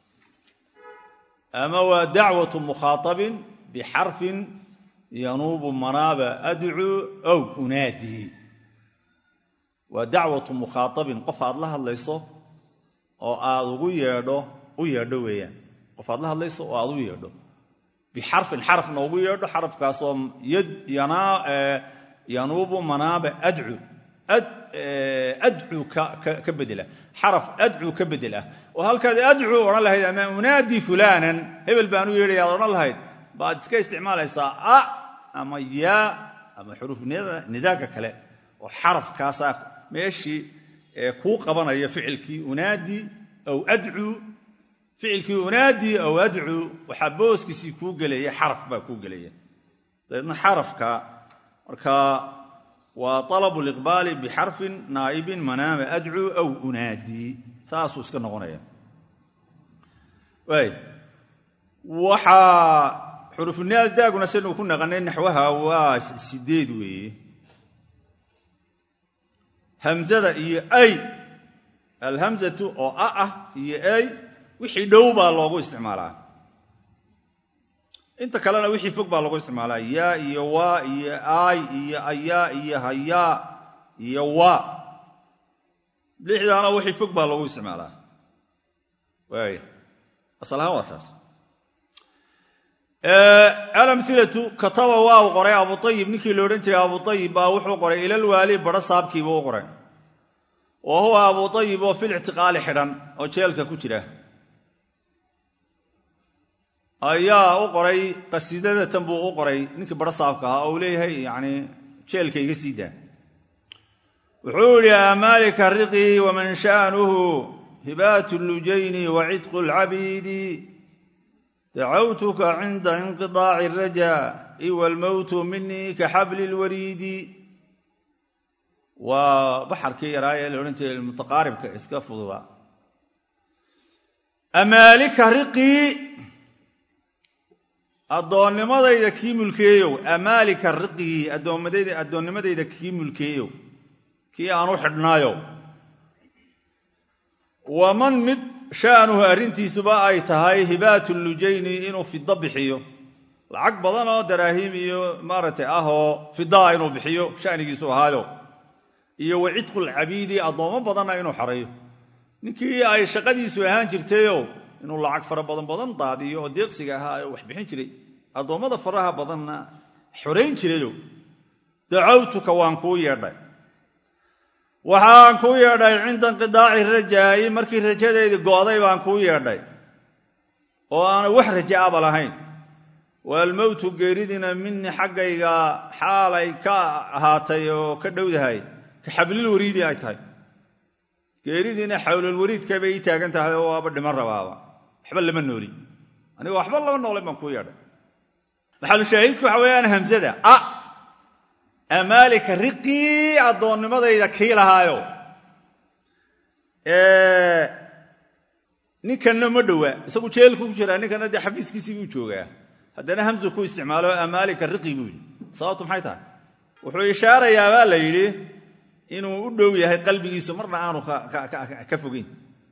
ama waa dacwatu mukhaaabin bixarfin yanuubu manaaba adcuu ow unaadii waa dacwatu mukhaaabin qof aad la hadlayso oo aad ugu yeedho u yeedho weeyaan qof aad la hadlayso oo aad u yeedho bixarfin xarafna ugu yeedho xarafkaasoo yanuubu manaaba adcu adcu ka bedela xaraf adcu ka bedel ah oo halkaad adcu odhan lahayd ama unaadi fulaanan hebel baan u yeedhaya ad odhan lahayd baad iska isticmaalaysaa a ama yaa ama xuruuf nidaaga kale oo xarafkaasaa meeshii kuu qabanaya ficilkii unaadi aw adcu ficilkii unaadi aw adcu waxaa booskiisii kuu gelaya xaraf baa kuu gelaya dabeedna xarafka markaa waa alabu liqbaali bixarfin naa'ibin manaama adcu aw unaadi saasuu iska noqonaya waay waxaa xurufunaadaaguna saynu ku naqanay naxwaha waa sideed weeye hamzada iyo ay alhamzatu oo a ah iyo ay wixii dhow baa loogu isticmaalaa inta kalena wixii fog baa loogu isticmaalaa yaa iyo waa iyo aay iyo ayaa iyo hayaa iyo waa lixdaana wixii fog baa loogu isticmaalaa waaya asal ahaan waa saas alamhilatu kataba waa u qoray abu ayib ninkii la odhan jiray abu ayib baa wuxuu qoray ilalwaali badho saabkiibuu u qoray wa huwa abu ayib oo fil ictiqaali xidhan oo jeelka ku jira ayaa u qoray qasiidadatan buu u qoray ninkii badho saabka ahaa oo uu leeyahay yani jeelka iga sii daa wuxuu yidhi amaalika riqii waman sha'nuhu hibaat lujayni wa cidqu lcabiidi dacawtuka cinda inqiطaaci الraja iwa almowtu minii ka xabli اlwariidi waa baxarkii yaraa ee la odhan jiray mutaqaaribka iska fududa amaalika riqii addoonnimadayda kii mulkeeyow amaalika riqii addoonnimadayda kii mulkeeyow kii aan u xidhnaayo waman mid sha'nuhu arrintiisuba ay tahay hibaatu lujayni inuu fido bixiyo lacag badan oo daraahim iyo maaragtay ah oo fidaa inuu bixiyo sha'nigiisu ahaayo iyo wa cidqu lcabiidi addoommo badanna inuu xareeyo ninkii ay shaqadiisu ahaan jirtayoo inuu lacag fara badan badan daadiyo oo deeqsiga ahaa oo wax bixin jiray addoommada faraha badanna xorayn jirayo dacawtuka waan kuu yeedhay waxaan kuu yeedhay cinda inqidaaci rajaa'i markii rajadaydi go'day baan kuu yeedhay oo aanay wax raja aba lahayn waalmowtu geeridiina minii xaggayga xaalay ka ahaatay oo ka dhowdahay ka xablil wariidi ay tahay geeridiina xawlulwariidka bay ii taagan tahay oo waaba dhiman rabaaba waxba lama nooli aniga waxba lama noolay baan kuu yeedhay maxalushaahidku waxa weeyaan hamsada a amaalika riqii addoonnimadayda kii lahaayo ninkanna ma dhowaa isagu jeelku ku jiraa ninkana dee xafiiskiisii buu joogaa haddana hamsu ku isticmaalo amaalika riqi buu yidhi sababtu maxay tahay wuxuu ishaarayaa baa la yidhi inuu u dhow yahay qalbigiisu marna aanu ka fogeyn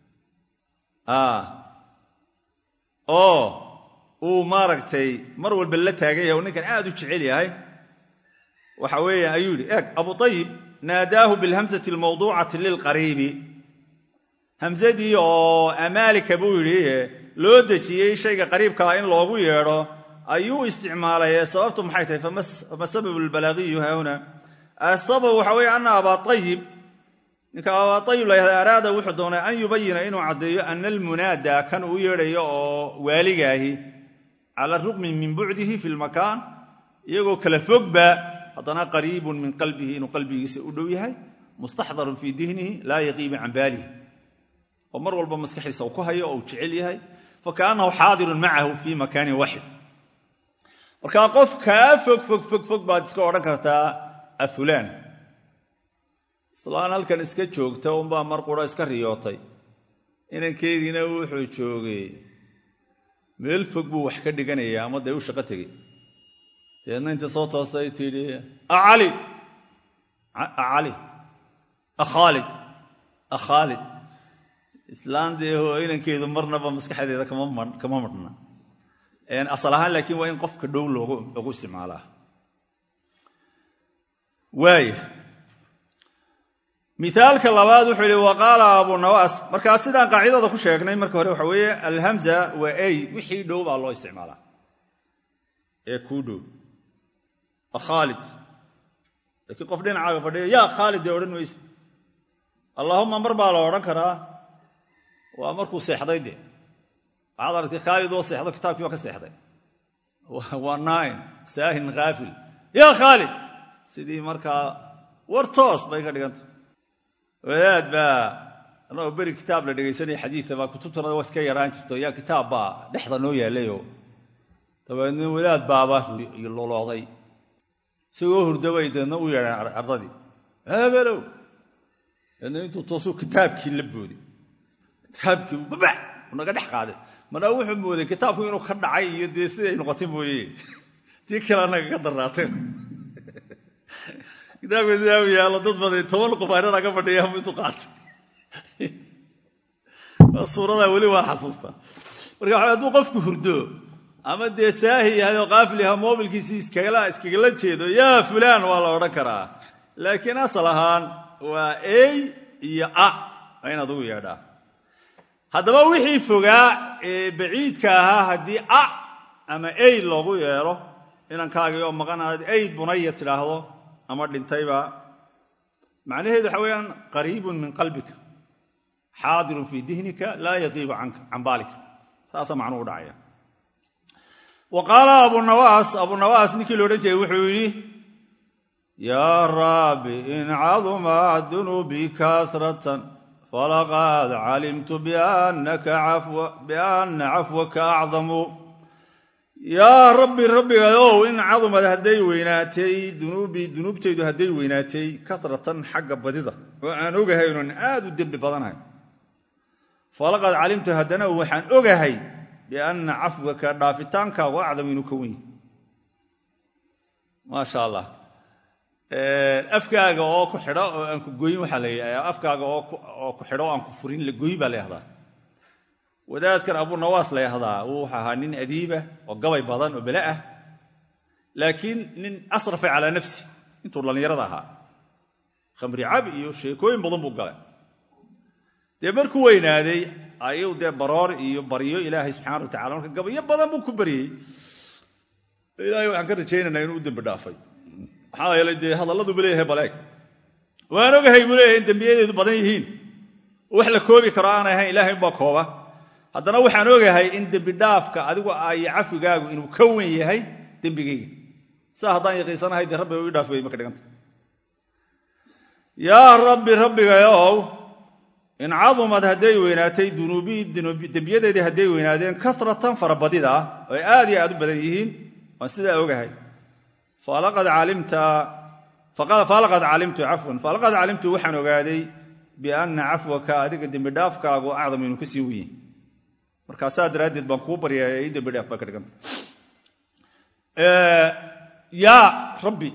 oo uu maaragtay mar walba la taagan yahay oo ninkan aad u jecel yahay waxa weeye ayuu yidhi eeg abu ayib naadaahu bilhamsati almawduucati lilqariibi hamsadii oo amaalika buu yidhi loo dejiyey shayga qariibkaa in loogu yeedho ayuu isticmaalay sababtu maxay tahay fama sababu lbalaagiyu haahuna asabab waxa weeye ana abaa ayib ninka abaa ayib la yahda araada wuxuu doonay an yubayina inuu caddeeyo ana almunaada kan uu yeedhayo oo waaligaahi cala ruqmi min bucdihi fi lmakaan iyagoo kala fogba haddana qariibun min qalbihi inuu qalbigiisa u dhow yahay mustaxdarun fii dihnihi laa yaqiibu can baalihi oo mar walba maskaxiisa uu ku hayo oo uu jecel yahay fakaannahu xaadirun macahu fii makaanin waxid markaa qof kaa fog fog fog fog baad iska odhan kartaa afulaan islaan halkan iska joogta unbaa mar qura iska riyootay inankeediina wuxuu joogay meel fog buu wax ka dhiganayaa ama dee u shaqo tegey deedna inta soo toostay tidhi acali acali akhaalid akhaalid islaan dee inankeedu marnaba maskaxdeeda kama marhna asal ahaan laakiin waa in qofka dhow loogu isticmaalaa waaya mithaalka labaad wuxuu yihi wa qaala abu nawaas markaa sidaan qaacidada ku sheegnay marka hore waxa weeye alhamza waa ay wixii dhow baa loo isticmaalaa ee kuu dhow khaalid laakiin qof dhinacaaga fadhiya yaa khaalid dee odhan mayse allaahuma mar baa la odhan karaa waa markuu seexday dee waxaad aragtay khaalid oo seexdo kitaabkii waa ka seexday waa naain saahin khaafil yaa khaalid sidii markaa war toos bay ka dhiganta wadaad baa anagoo beri kitaab la dhegaysanaya xadiida baa kutubtana waa iska yaraan jirto yaa kitaab baa dhexda noo yaallayo dabeedna wadaad baaba lolooday isagoo hurdabay deedna u yeedheen ardadii habelow deedna intuu toosuu kitaabkii la booday kitaabkii babax naga dhex qaaday marna wuxuu mooday kitaabku inuu ka dhacay iyo dee siday noqotay mooye tii kale anaga ka darraatay kitaabka sidaa u yaallo dad baday toban qof arana ka fadhiyamu intuu qaatay suuradaa weli waa xasuustaa marka waxa hadduu qofku hurdo ama dee saahi yahay oo qaafil yaha moobilkiisii iskagala jeedo yaa fulaan waa la odhan karaa laakiin asal ahaan waa ey iyo a waa inaad ugu yeedhaa haddaba wixii fogaa ee baciidka ahaa haddii a ama ey loogu yeedho inankaagii oo maqanaad ey bunaya tidhaahdo ama dhintayba macnaheedu waxa weeyaan qariibun min qalbika xaadirun fii dihnika laa yaqiibu can baalika saasaa macnuu u dhacaya wa qaala abunawaas abunawaas ninkii la odhan jiray wuxuu yidhi yaa rabbi in caduma dunuubi kasratan falaqad calimtu biana cafwaka acdamu yaa rabbi rabbigayow in cadumad hadday weynaatay dunuubii dunuubtaydu hadday weynaatay kasratan xagga badida oo aan ogahay inuan aad u dembi badanahay falaqad calimtu haddana waxaan ogahay bianna cafwaka dhaafitaankaagu acdam inuu ka wen yahy maasha allah afkaaga oo ku xidho oo aan ku goyin waxaa la yidhahdaa afkaaga oo ku xidho oo aan ku furin la goy baa la yahdaa wadaadkan abunawaas la yahdaa wuu wuxu ahaa nin adiiba oo gabay badan oo bele ah laakiin nin asrafa calaa nafsi intuu dhallinyarada ahaa khamri cab iyo sheekooyin badan buu galay dee markuu weynaaday ayuu dee baroor iyo baryo ilaahay subxana wa tacala marka gabayo badan buu ku baryey ilaahay waxaan ka rajaynaynaa inuu u dembi dhaafay maxaa yeelay dee hadalladuuba leeyahay baleeg waan ogahay buu leeyahay in dembiyadeedu badan yihiin wax la koobi karo aan ahayn ilaahay unbaa kooba haddana waxaan ogahay in dembi dhaafka adigu iyo cafigaagu inuu ka wen yahay dembigayga saa haddaan yaqiisanahay dee rabbi u ii dhaaf wey marka dhiganta yaa rabbi rabbigayow in cadumad hadday weynaatay dunuubii dembiyadeedii hadday weynaadeen karatan farabadida oo ay aad iyo aad u badan yihiin waan sidaa ogahay falaqad calimtu cafwan falaqad calimtu waxaan ogaaday bianna cafwaka adiga dembidhaafkaagu acdam inuu ka sii wenyahy markaa saa daraaddeed baan kuu baryaaya ii dembi dhaaf baa ka dhiganta yaa rabbi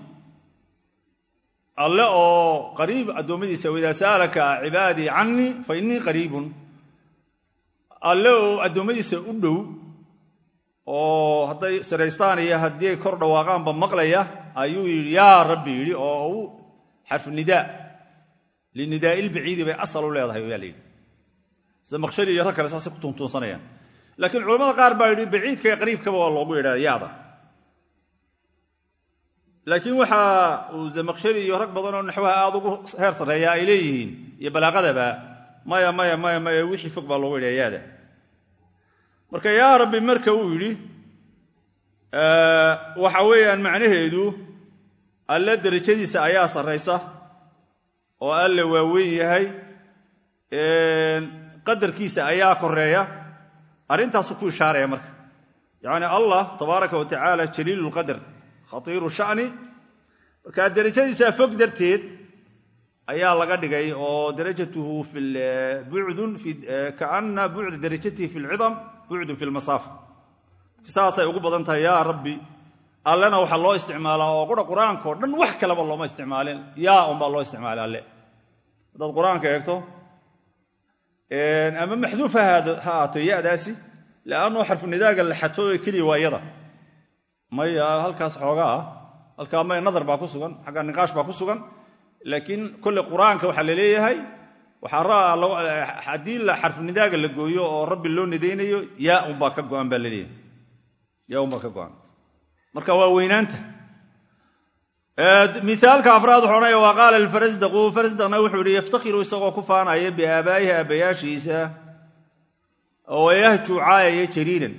alle oo qariib addoommadiisa idaa sa'alaka cibaadii canii fa innii qariibun alle oo addoommadiisa u dhow oo hadday siraystaan iyo haddii ay kor dhawaaqaanba maqlaya ayuu yidhi yaa rabbi yidhi oo u xarfu nidaa linidaa'i lbaciidi bay asal u leedahay yaa layidhi zamaqshari iyo rag kale saasay ku tuntuunsanayaan laakiin culamada qaar baa yidhi baciidka iyo qariibkaba waa loogu yidhahda yaada laakiin waxa uu zamaqshari iyo rag badan oo naxwaha aada ugu heer sarreeya ay leeyihiin iyo balaaqadaba maya maya maya maya wixii fog baa loogu yidhaha yaada marka yaa rabbi marka uu yidhi waxa weeyaan macnaheedu alle derajadiisa ayaa sarraysa oo alle waa weyn yahay qadarkiisa ayaa koreeya arrintaasu ku ishaaraya marka yacni allah tabaaraka wa tacaala jaliilu lqadar khatiiru sha'ni marka derajadiisaa fog darteed ayaa laga dhigay oo darajatuhu fi bucdun kaana bucda darajatihi fi lcidam bucdun fi lmasaafa saasay ugu badan tahay yaa rabbi allena waxaa loo isticmaalaa oo qura qur-aanka o dhan wax kaleba looma isticmaalin yaa unbaa loo isticmaalay alle haddaad qur-aanka eegto ama maxduuf ha ahaato yadaasi leannao xarfu nidaaga la xadfo keliya waa yada maya halkaas xoogaa ah halkaa may nadar baa ku sugan xagga niqaash baa ku sugan laakiin kolle qur-aanka waxaa la leeyahay haddii xarfu nidaaga la gooyo oo rabbi loo nidaynayo yaa unbaa ka go'an baa laleeyahay yaa unbaa ka go'an marka waa weynaanta miaalka afraad wuxuu odhanaya waa qaala alfarasdaqu farasdaqna wuxuu yihi yaftakhiru isagoo ku faanaya biaabaa'ihi aabbayaashiisa oo yahjuu caayaya jariiran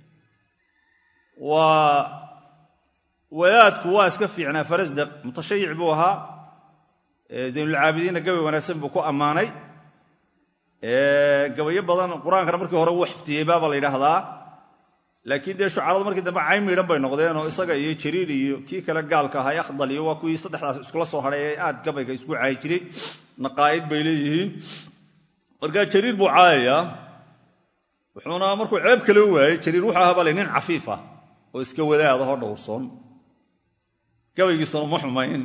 waa walaadku waa iska fiicnaa farasdaq mutashayic buu ahaa zaynulcaabidiinna gabay wanaagsan buu ku ammaanay gabayo badan qur-aankana markii hore wuu xifdiyey baaba la yidhaahdaa laakiin dee shucaradu markii dambe cayn miidhan bay noqdeen oo isaga iyo jariir iyo kii kale gaalka ahaa akhdal iyo waa kuwii saddexdaas iskula soo hadhay ee aad gabayga isku caayi jiray naqaa'id bay leeyihiin markaa jariir buu caayayaa wuxuuna markuu ceeb kale waayey jariir wuxuu ahaa bale nin cafiif ah oo iska wadaadahoo dhowrsoon gabaygiisana ma xumayn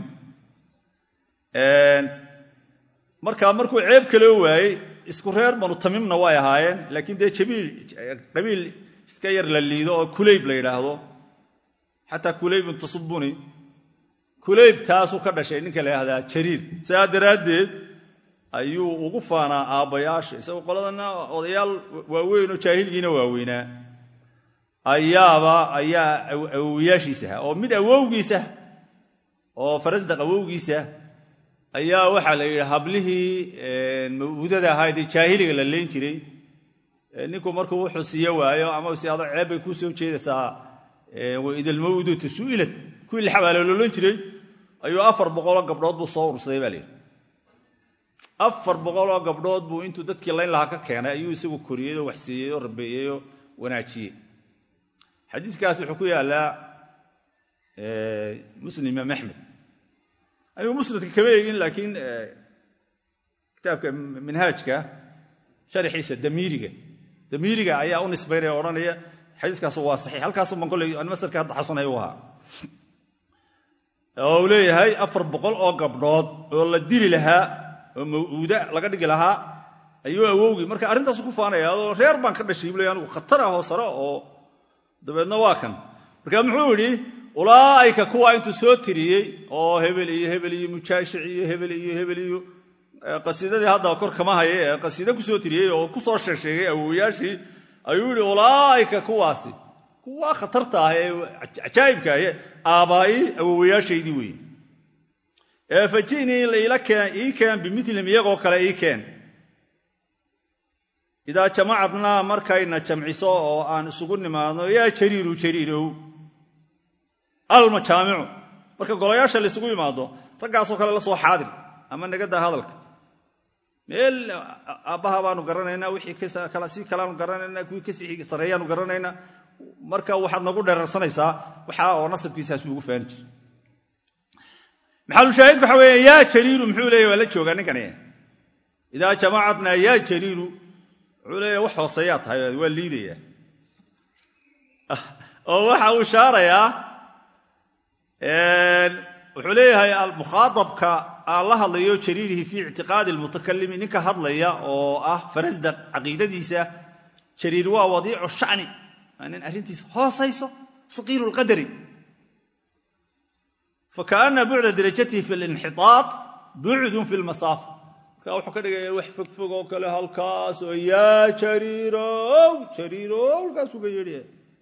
markaa markuu ceeb kale waayey isku reer banu tamiimna way ahaayeen laakiin dee jabiil qabiil iska yar la liido oo kulayb la yidhaahdo xataa kulaybun tasubuni kulayb taasuu ka dhashay ninka la yidhahdaa jariir sidaa daraaddeed ayuu ugu faanaa aabbayaasha isagoo qoladana odayaal waaweynoo jaahiligiina waaweynaa ayaaba ayaa awowiyaashiisa ahaa oo mid awowgiisa oo farasdaq awowgiisa ayaa waxaa la yidhi hablihii mawuudada ahaydee jaahiliga la leen jiray ninku markuu wuxuu siiye waayo ama si ado ceeb bay kuu soo jeedaysaa idalmawduutu su'ilad kuwii la xabaaloloolan jiray ayuu afar boqoloo gabdhood buu soo urursaday baa layidhi afar boqoloo gabdhood buu intuu dadkii layn lahaa ka keenay ayuu isagu koriyey oo waxsiiyey oo rabeeyey oo wanaajiyey xadiidkaas wuxuu ku yaallaa muslim imaam axmed anigu musnadka kama eegin laakiin kitaabka minhaajka sharxiisa damiiriga damiiriga ayaa u nisbaynaya o odhanaya xadiiskaas waa saxiix halkaas baan kolley masalka hadda xasanay u ahaa oo uu leeyahay afar boqol oo gabdhood oo la dili lahaa oo mawuuda laga dhigi lahaa ayuu awowgii marka arrintaasu ku faanaya adoo reer baan ka dhashay buu ley anigu khatar ah oo sare oo dabeedna waa kan marka muxuu yidhi ulaa'ika kuwa intuu soo tiriyey oo hebel iyo hebel iyo mujaashic iyo hebel iyo hebel iyo qasiidadii hadda kor kama haya ee qasiide kusoo tiriyey oo kusoo sheegsheegay awowayaashii ayuu yihi ulaa'ika kuwaasi kuwa khatarta ah ee cajaa'ibka ah aabbaai awowayaashaydii weeye ee fajinii ii keen bimilihim iyagoo kale ii keen idaa jamacadnaa markayna jamciso oo aan isugu nimaadno yaa jariiru jariirow almajaamicu marka golayaasha laysugu yimaado raggaasoo kale la soo xaadir ama nagadaa hadalka meel aabbaha baanu garanaynaa wixii si kalaanu garanaynaa kuwii kasii sarreeyaanu garanaynaa marka waxaad nagu dheerarsanaysaa waxa oo nasabkiisaas ugu faani jir maxalushaahidku waxa weeye yaa jariiru muxuu leeya waa la joogaa ninkani idaa jamacadnaa yaa jariiru wuxuu leeya wax hooseeyaa tahay waa liidaya oo waxa uu shaarayaa wuxuu leeyahay almukhaadabka aan la hadlayo jariirihi fii ictiqaadi almutakalimi ninka hadlaya oo ah farasdaq caqiidadiisa jariir waa wadiicu shani waa nin arrintiisa hoosayso saqiiru lqadari fakaana bucda darajatihi fi linxiaad bucdun fi lmasaafa marka wuxuu ka dhigaya wax fogfog oo kale halkaas oo yaa jariirow jariirow halkaasuu ka yeedhaya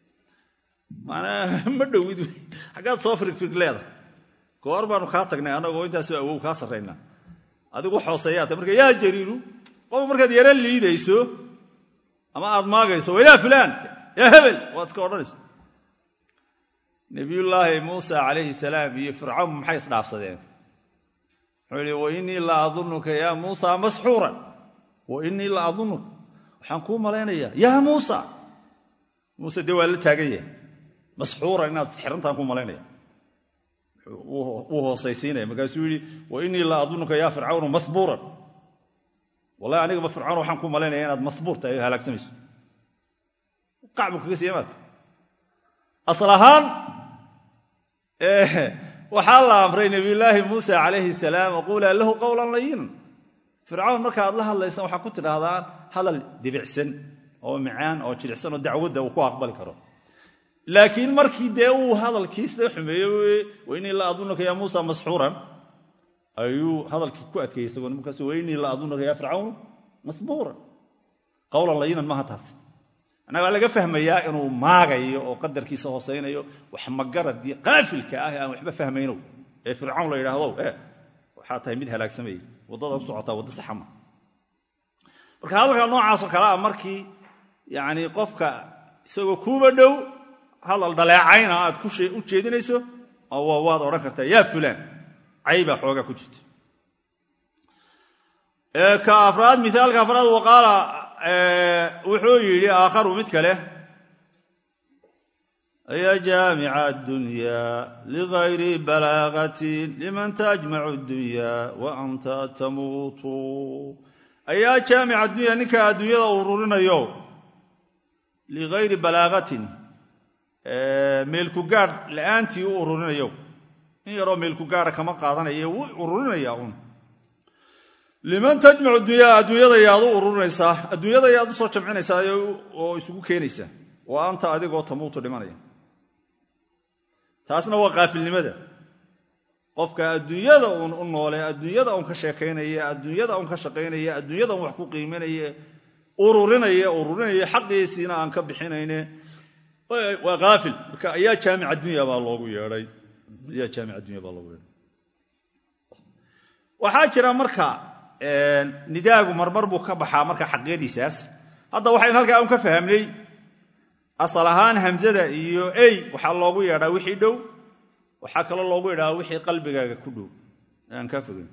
manaa ma dhowid xaggaad soo firigfirig leedahay goor baanu kaa tagnay annagoo intaasoo awow kaa sarraynaa adigu wax hooseeyaata marka yaa jariiru qof markaad yaro liidayso ama aad maagayso yaa fulaan yaa hebel waad iska odhanaysa nabiyullaahi muusa calayhi salaam iyo fircawn maxay isdhaafsadeen wuxuu yihi wainii la adunuka yaa muusa masxuuran wainii la adunuka waxaan kuu malaynayaa yaa muusa muuse dee waa la taagan yahay masxuuran inaad xirantaan ku malaynaya wuu hoosaysiinaya markaasuu yidhi wainii la adunuka yaa fircawnu mahbuuran wallahi anigaba fircawn waxaan ku malaynaya inaad mahbuur tahay o halaagsamayso qacbu kaga siiya maarta asal ahaan waxaa la amray nabiyullaahi muusa calayhi salaam aquulaa lahu qowlan layinan fircawn markaaad la hadlaysaan waxaa ku tidhaahdaan hadal dibicsan oo macaan oo jilicsan oo dacwadda uu ku aqbali karo laakiin markii dee uu hadalkiisa xumeeyo wainii la adunuka yaa muusa masxuuran ayuu hadalkii ku adkeeyey isagoo markaas wainii la adunuka yaa fircawn masbuuran qowlan layinan maaha taasi annaga waa laga fahmayaa inuu maagayo oo qadarkiisa hoosaynayo wax magaradii qaafilka ah aan waxba fahmaynow ee fircawn la yidhaahdo e waxaa tahay mid halaagsamayay waddada u socotaa wadda saxama marka hadalka noocaasoo kale ah markii yani qofka isagoo kuuba dhow hadal dhaleecayna aad u jeedinayso waad odhan kartaa yaa fulaan caybaa xoogaa ku jirta ka afraad miaalka afraad waqaala wuxuu yidhi aakharu mid kale ya jaamica addunya ligayri balaagatin liman tajmacu addunya wa anta tamuutu ayaa jaamica addunya ninka adduunyada ururinayo ligayri balaagatin meelku gaadh la'aantii u ururinayo in yaroo meelku gaadha kama qaadanaye wuu ururinaya un liman tajmacu dunya adduunyada yaad u ururinaysaa adduunyada yaad u soo jamcinaysaa oo isugu keenaysaa wa anta adigoo tamuutu dhimanaya taasna waa qaafilnimada qofka adduunyada uun u noole adduunyada un ka sheekaynaya adduunyada un ka shaqaynaya adduunyada un wax ku qiiminaya ururinaya ururinaya xaqiisiina aan ka bixinayne waa aafil marka ayaa jaamic addunya baa loogu yeedhay ayaa jaamic addunya baa loogu yeedhay waxaa jira marka nidaagu marmar buu ka baxaa marka xaqiyadiisaas hadda waxaynu halkaa un ka fahamnay asal ahaan hamzada iyo ey waxaa loogu yeedhaa wixii dhow waxaa kaloo loogu yeedhaa wixii qalbigaaga ku dhow aan kaa fogeyn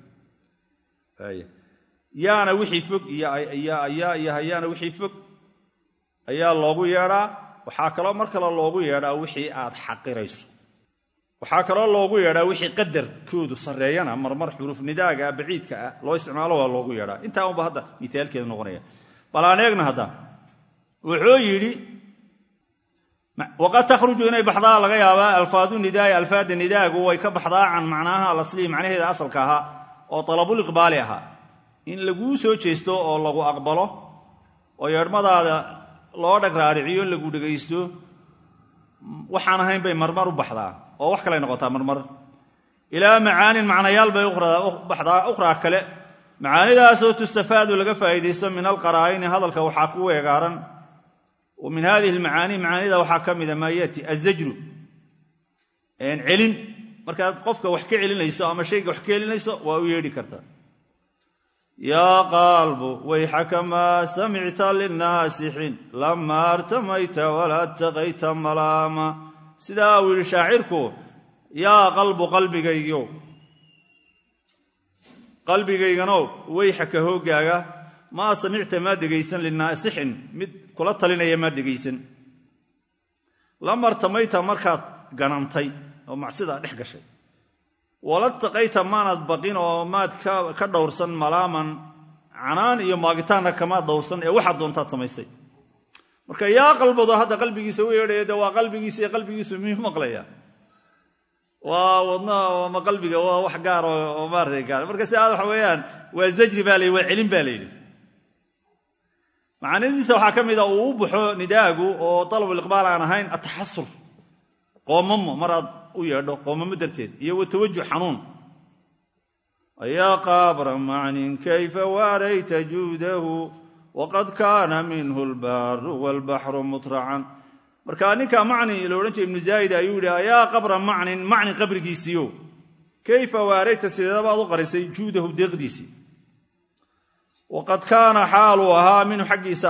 yaana wixii fog iyo hayaana wixii fog ayaa loogu yeedhaa waxaa kaloo mar kale loogu yeedhaa wixii aad xaqirayso waxaa kaloo loogu yeedhaa wixii qadarkoodu sarreeyana marmar xuruuf nidaaga baciidka ah loo isticmaalo waa loogu yeedhaa intaa unba hadda miaalkeedu noqonaya bal aan eegna hadda wuxuu yidhi waqad takhruju inay baxdaa laga yaabaa alfaadu nidaai alfaada nidaagu way ka baxdaa can macnaaha alaslihi macnaheeda asalka ahaa oo talabuliqbaali ahaa in laguu soo jeesto oo lagu aqbalo oo yeedhmadaada loo dhag raariciyo lagu dhegaysto waxaan ahayn bay marmar u baxdaa oo wax kaley noqotaa marmar ilaa macaanin macnayaal bay baxdaa ukhraa kale macaanidaasoo tustafaadu laga faa'iidaysto min alqaraa'ini hadalka waxaa ku weegaaran wa min hadihi almacaani macaanida waxaa ka mida maa yaati azajru celin markaad qofka wax ka celinayso ama shayga wax ka celinayso waa u yeedhi kartaa yaa qaalbu wayxaka maa samicta linaasixin lama artamayta walaa taqayta malaama sidaa uu yidhi shaacirku yaa qalbu qalbigaygo qalbigayganow wayxaka hooggaaga maa samicta maa dhegaysan linaasixin mid kula talinaya maa dhegaysan lama artamayta markaad ganantay oo macsidaa dhex gashay wala taqayta maanaad baqin oo maad ka dhowrsan malaaman canaan iyo maagitaanna kamaad dhowrsan ee waxaad doontaad samaysay marka yaa qalbado hadda qalbigiisa u yeedhaya de waa qalbigiisa iyo qalbigiisu miyuu maqlaya waa wadnaha ama qalbiga waa wax gaar oo maarata gaar marka si aad waxa weeyaan waa zajri baa layidhi waa celin baa layidhi macaanidiisa waxaa ka mida uu u baxo nidaagu oo dalabuliqbaal aan ahayn ataxasur qoomamo maraad u yeedho qoomamo darteed iyo wa tawajuh xanuun ayaa qaabra macnin kayfa waarayta juudahu waqad kaana minhu lbaaru waalbaxru mutracan marka ninka macni la odhan jira ibnu zaa'id ayuu yidhi ayaa qabra macnin macni qabrigiisiiyo kayfa waarayta sideedabaad u qarisay juudahu deeqdiisii waqad kaana xaaluu ahaa minhu xaggiisa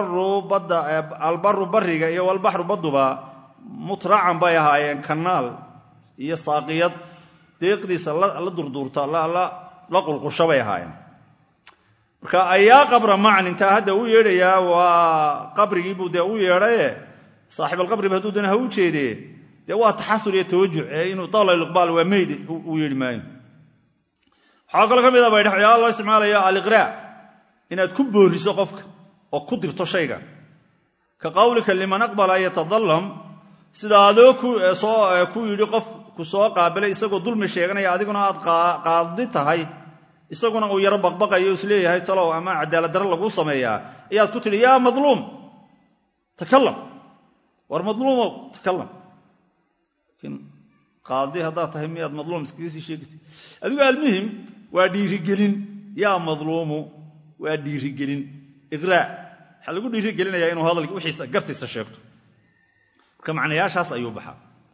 albaru bariga iyo walbaxru badduba mutracan bay ahaayeen kanaal iyo saaqiyad deeqdiisa la durduurta la qulqusho bay ahaayeen marka ayaa qabra macnin taa hadda u yeedhayaa waa qabrigiibuu dee u yeedhaye saaxibalqabriba hadduu dana ha u jeedee dee waa taxasul iyo tawajuh ee inuu dawlaliqbaal waa meyd u yeedhi maayo waxaa kaloo ka mid a baydha waxyaala loo isticmaalayo aliqraa inaad ku booriso qofka oo ku dirto shayga ka qawlika liman aqbala an yatadalam sida adoo ku yidhi qof ku soo qaabilay isagoo dulmi sheeganaya adiguna aad qaadi tahay isaguna uu yaro baqbaqayo isleeyahay talow ama cadaalad darre laguu sameeyaa ayaad ku tidhi yaa madluum takalam war madluumow takalam laakiin qaadi haddaad tahay miyaad madluum iskaga sii sheegaysa adigu almuhim waa dhiirigelin yaa madluumu waa dhiirigelin iqraa waxaa lagu dhiirigelinayaa inuu hadalki wixiisa gartiisa sheegto marka macnayaashaas ayuu baxaa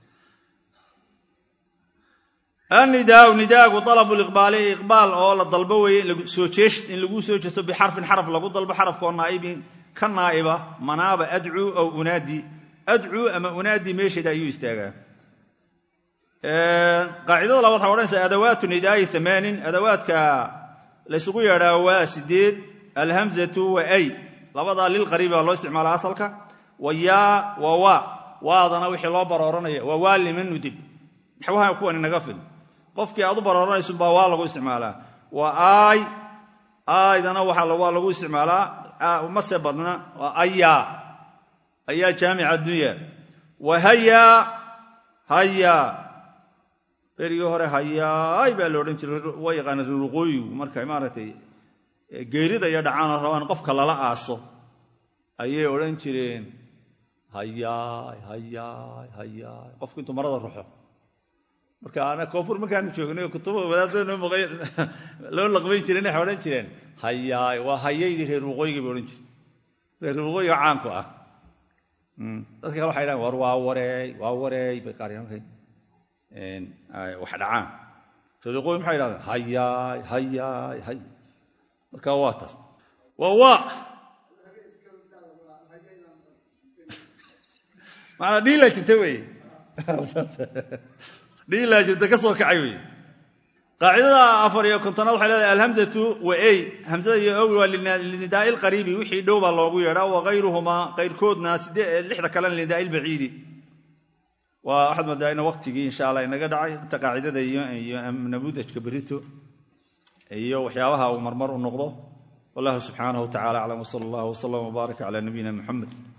annidaau nidaagu dalabu liqbaali iqbaal oo la dalbo weeye soo jeeshid in lagu soo jeesto bixarfin xaraf lagu dalbo xarafkaoo naa'ibin ka naa'iba manaaba adcuu aw unaadi adcuu ama unaadi meesheeda ayuu istaagaa qaacidada labaad waxaa odhanaysa adawaatu nidaa'i amaanin adawaadka laysugu yeedhaa waa sideed alhamzatu wa ay labadaa lilqariibi baa loo isticmaala asalka wa yaa wa waa waadana wixii loo barooranaya waa waa liman nudib maxwaha kuwan inaga fil qofkii aad u barooranaysun baa waa lagu isticmaalaa waa aay aaydana waa lagu isticmaalaa mase badna waa ayaa ayaa jaamica addunya wa hayaa hayaa berigii hore hayaay baa la odhan jiray waa yaqaana riruqooyigu markay maaragtay geerida iyo dhacaanoo rabaan qofka lala aaso ayay odhan jireen hayaay hayaay hayaay qofku intuu marada ruxo marka ana koonfur markaanu joognay kutuba wadaadada noo maqay loo laqbayn jireen waxay odhan jireen hayaay waa hayaydii reer waqooyiga bay odhan jireen reer waqooyiga caanku ah dadka kale waxay dhahan war waa wareey waa wareey bay qaar markay wax dhacaan reer waqooyi maxay dhahdeen hayaay hayaay hay marka waa taas waa waa maanaa dhiilaa jirta wey dhiilaa jirta ka soo kacay wey qaacidada afar iyo kontonaad waxay leedahay alhamzatu wa ey hamzada iyo owi waa linidaa'i lqariibi wixii dhow baa loogu yeedhaa wa hayruhumaa kayrkoodna lixda kalena linidaa'i lbaciidi waa waxaad moodaa ina waktigii insha allah inaga dhacay inta qaacidada iyo namuudajka berito iyo waxyaabaha uu marmar u noqdo wallahu subxaanahu wa tacala aclam wsala allah wslam wbaarak cala nabiyina muxamed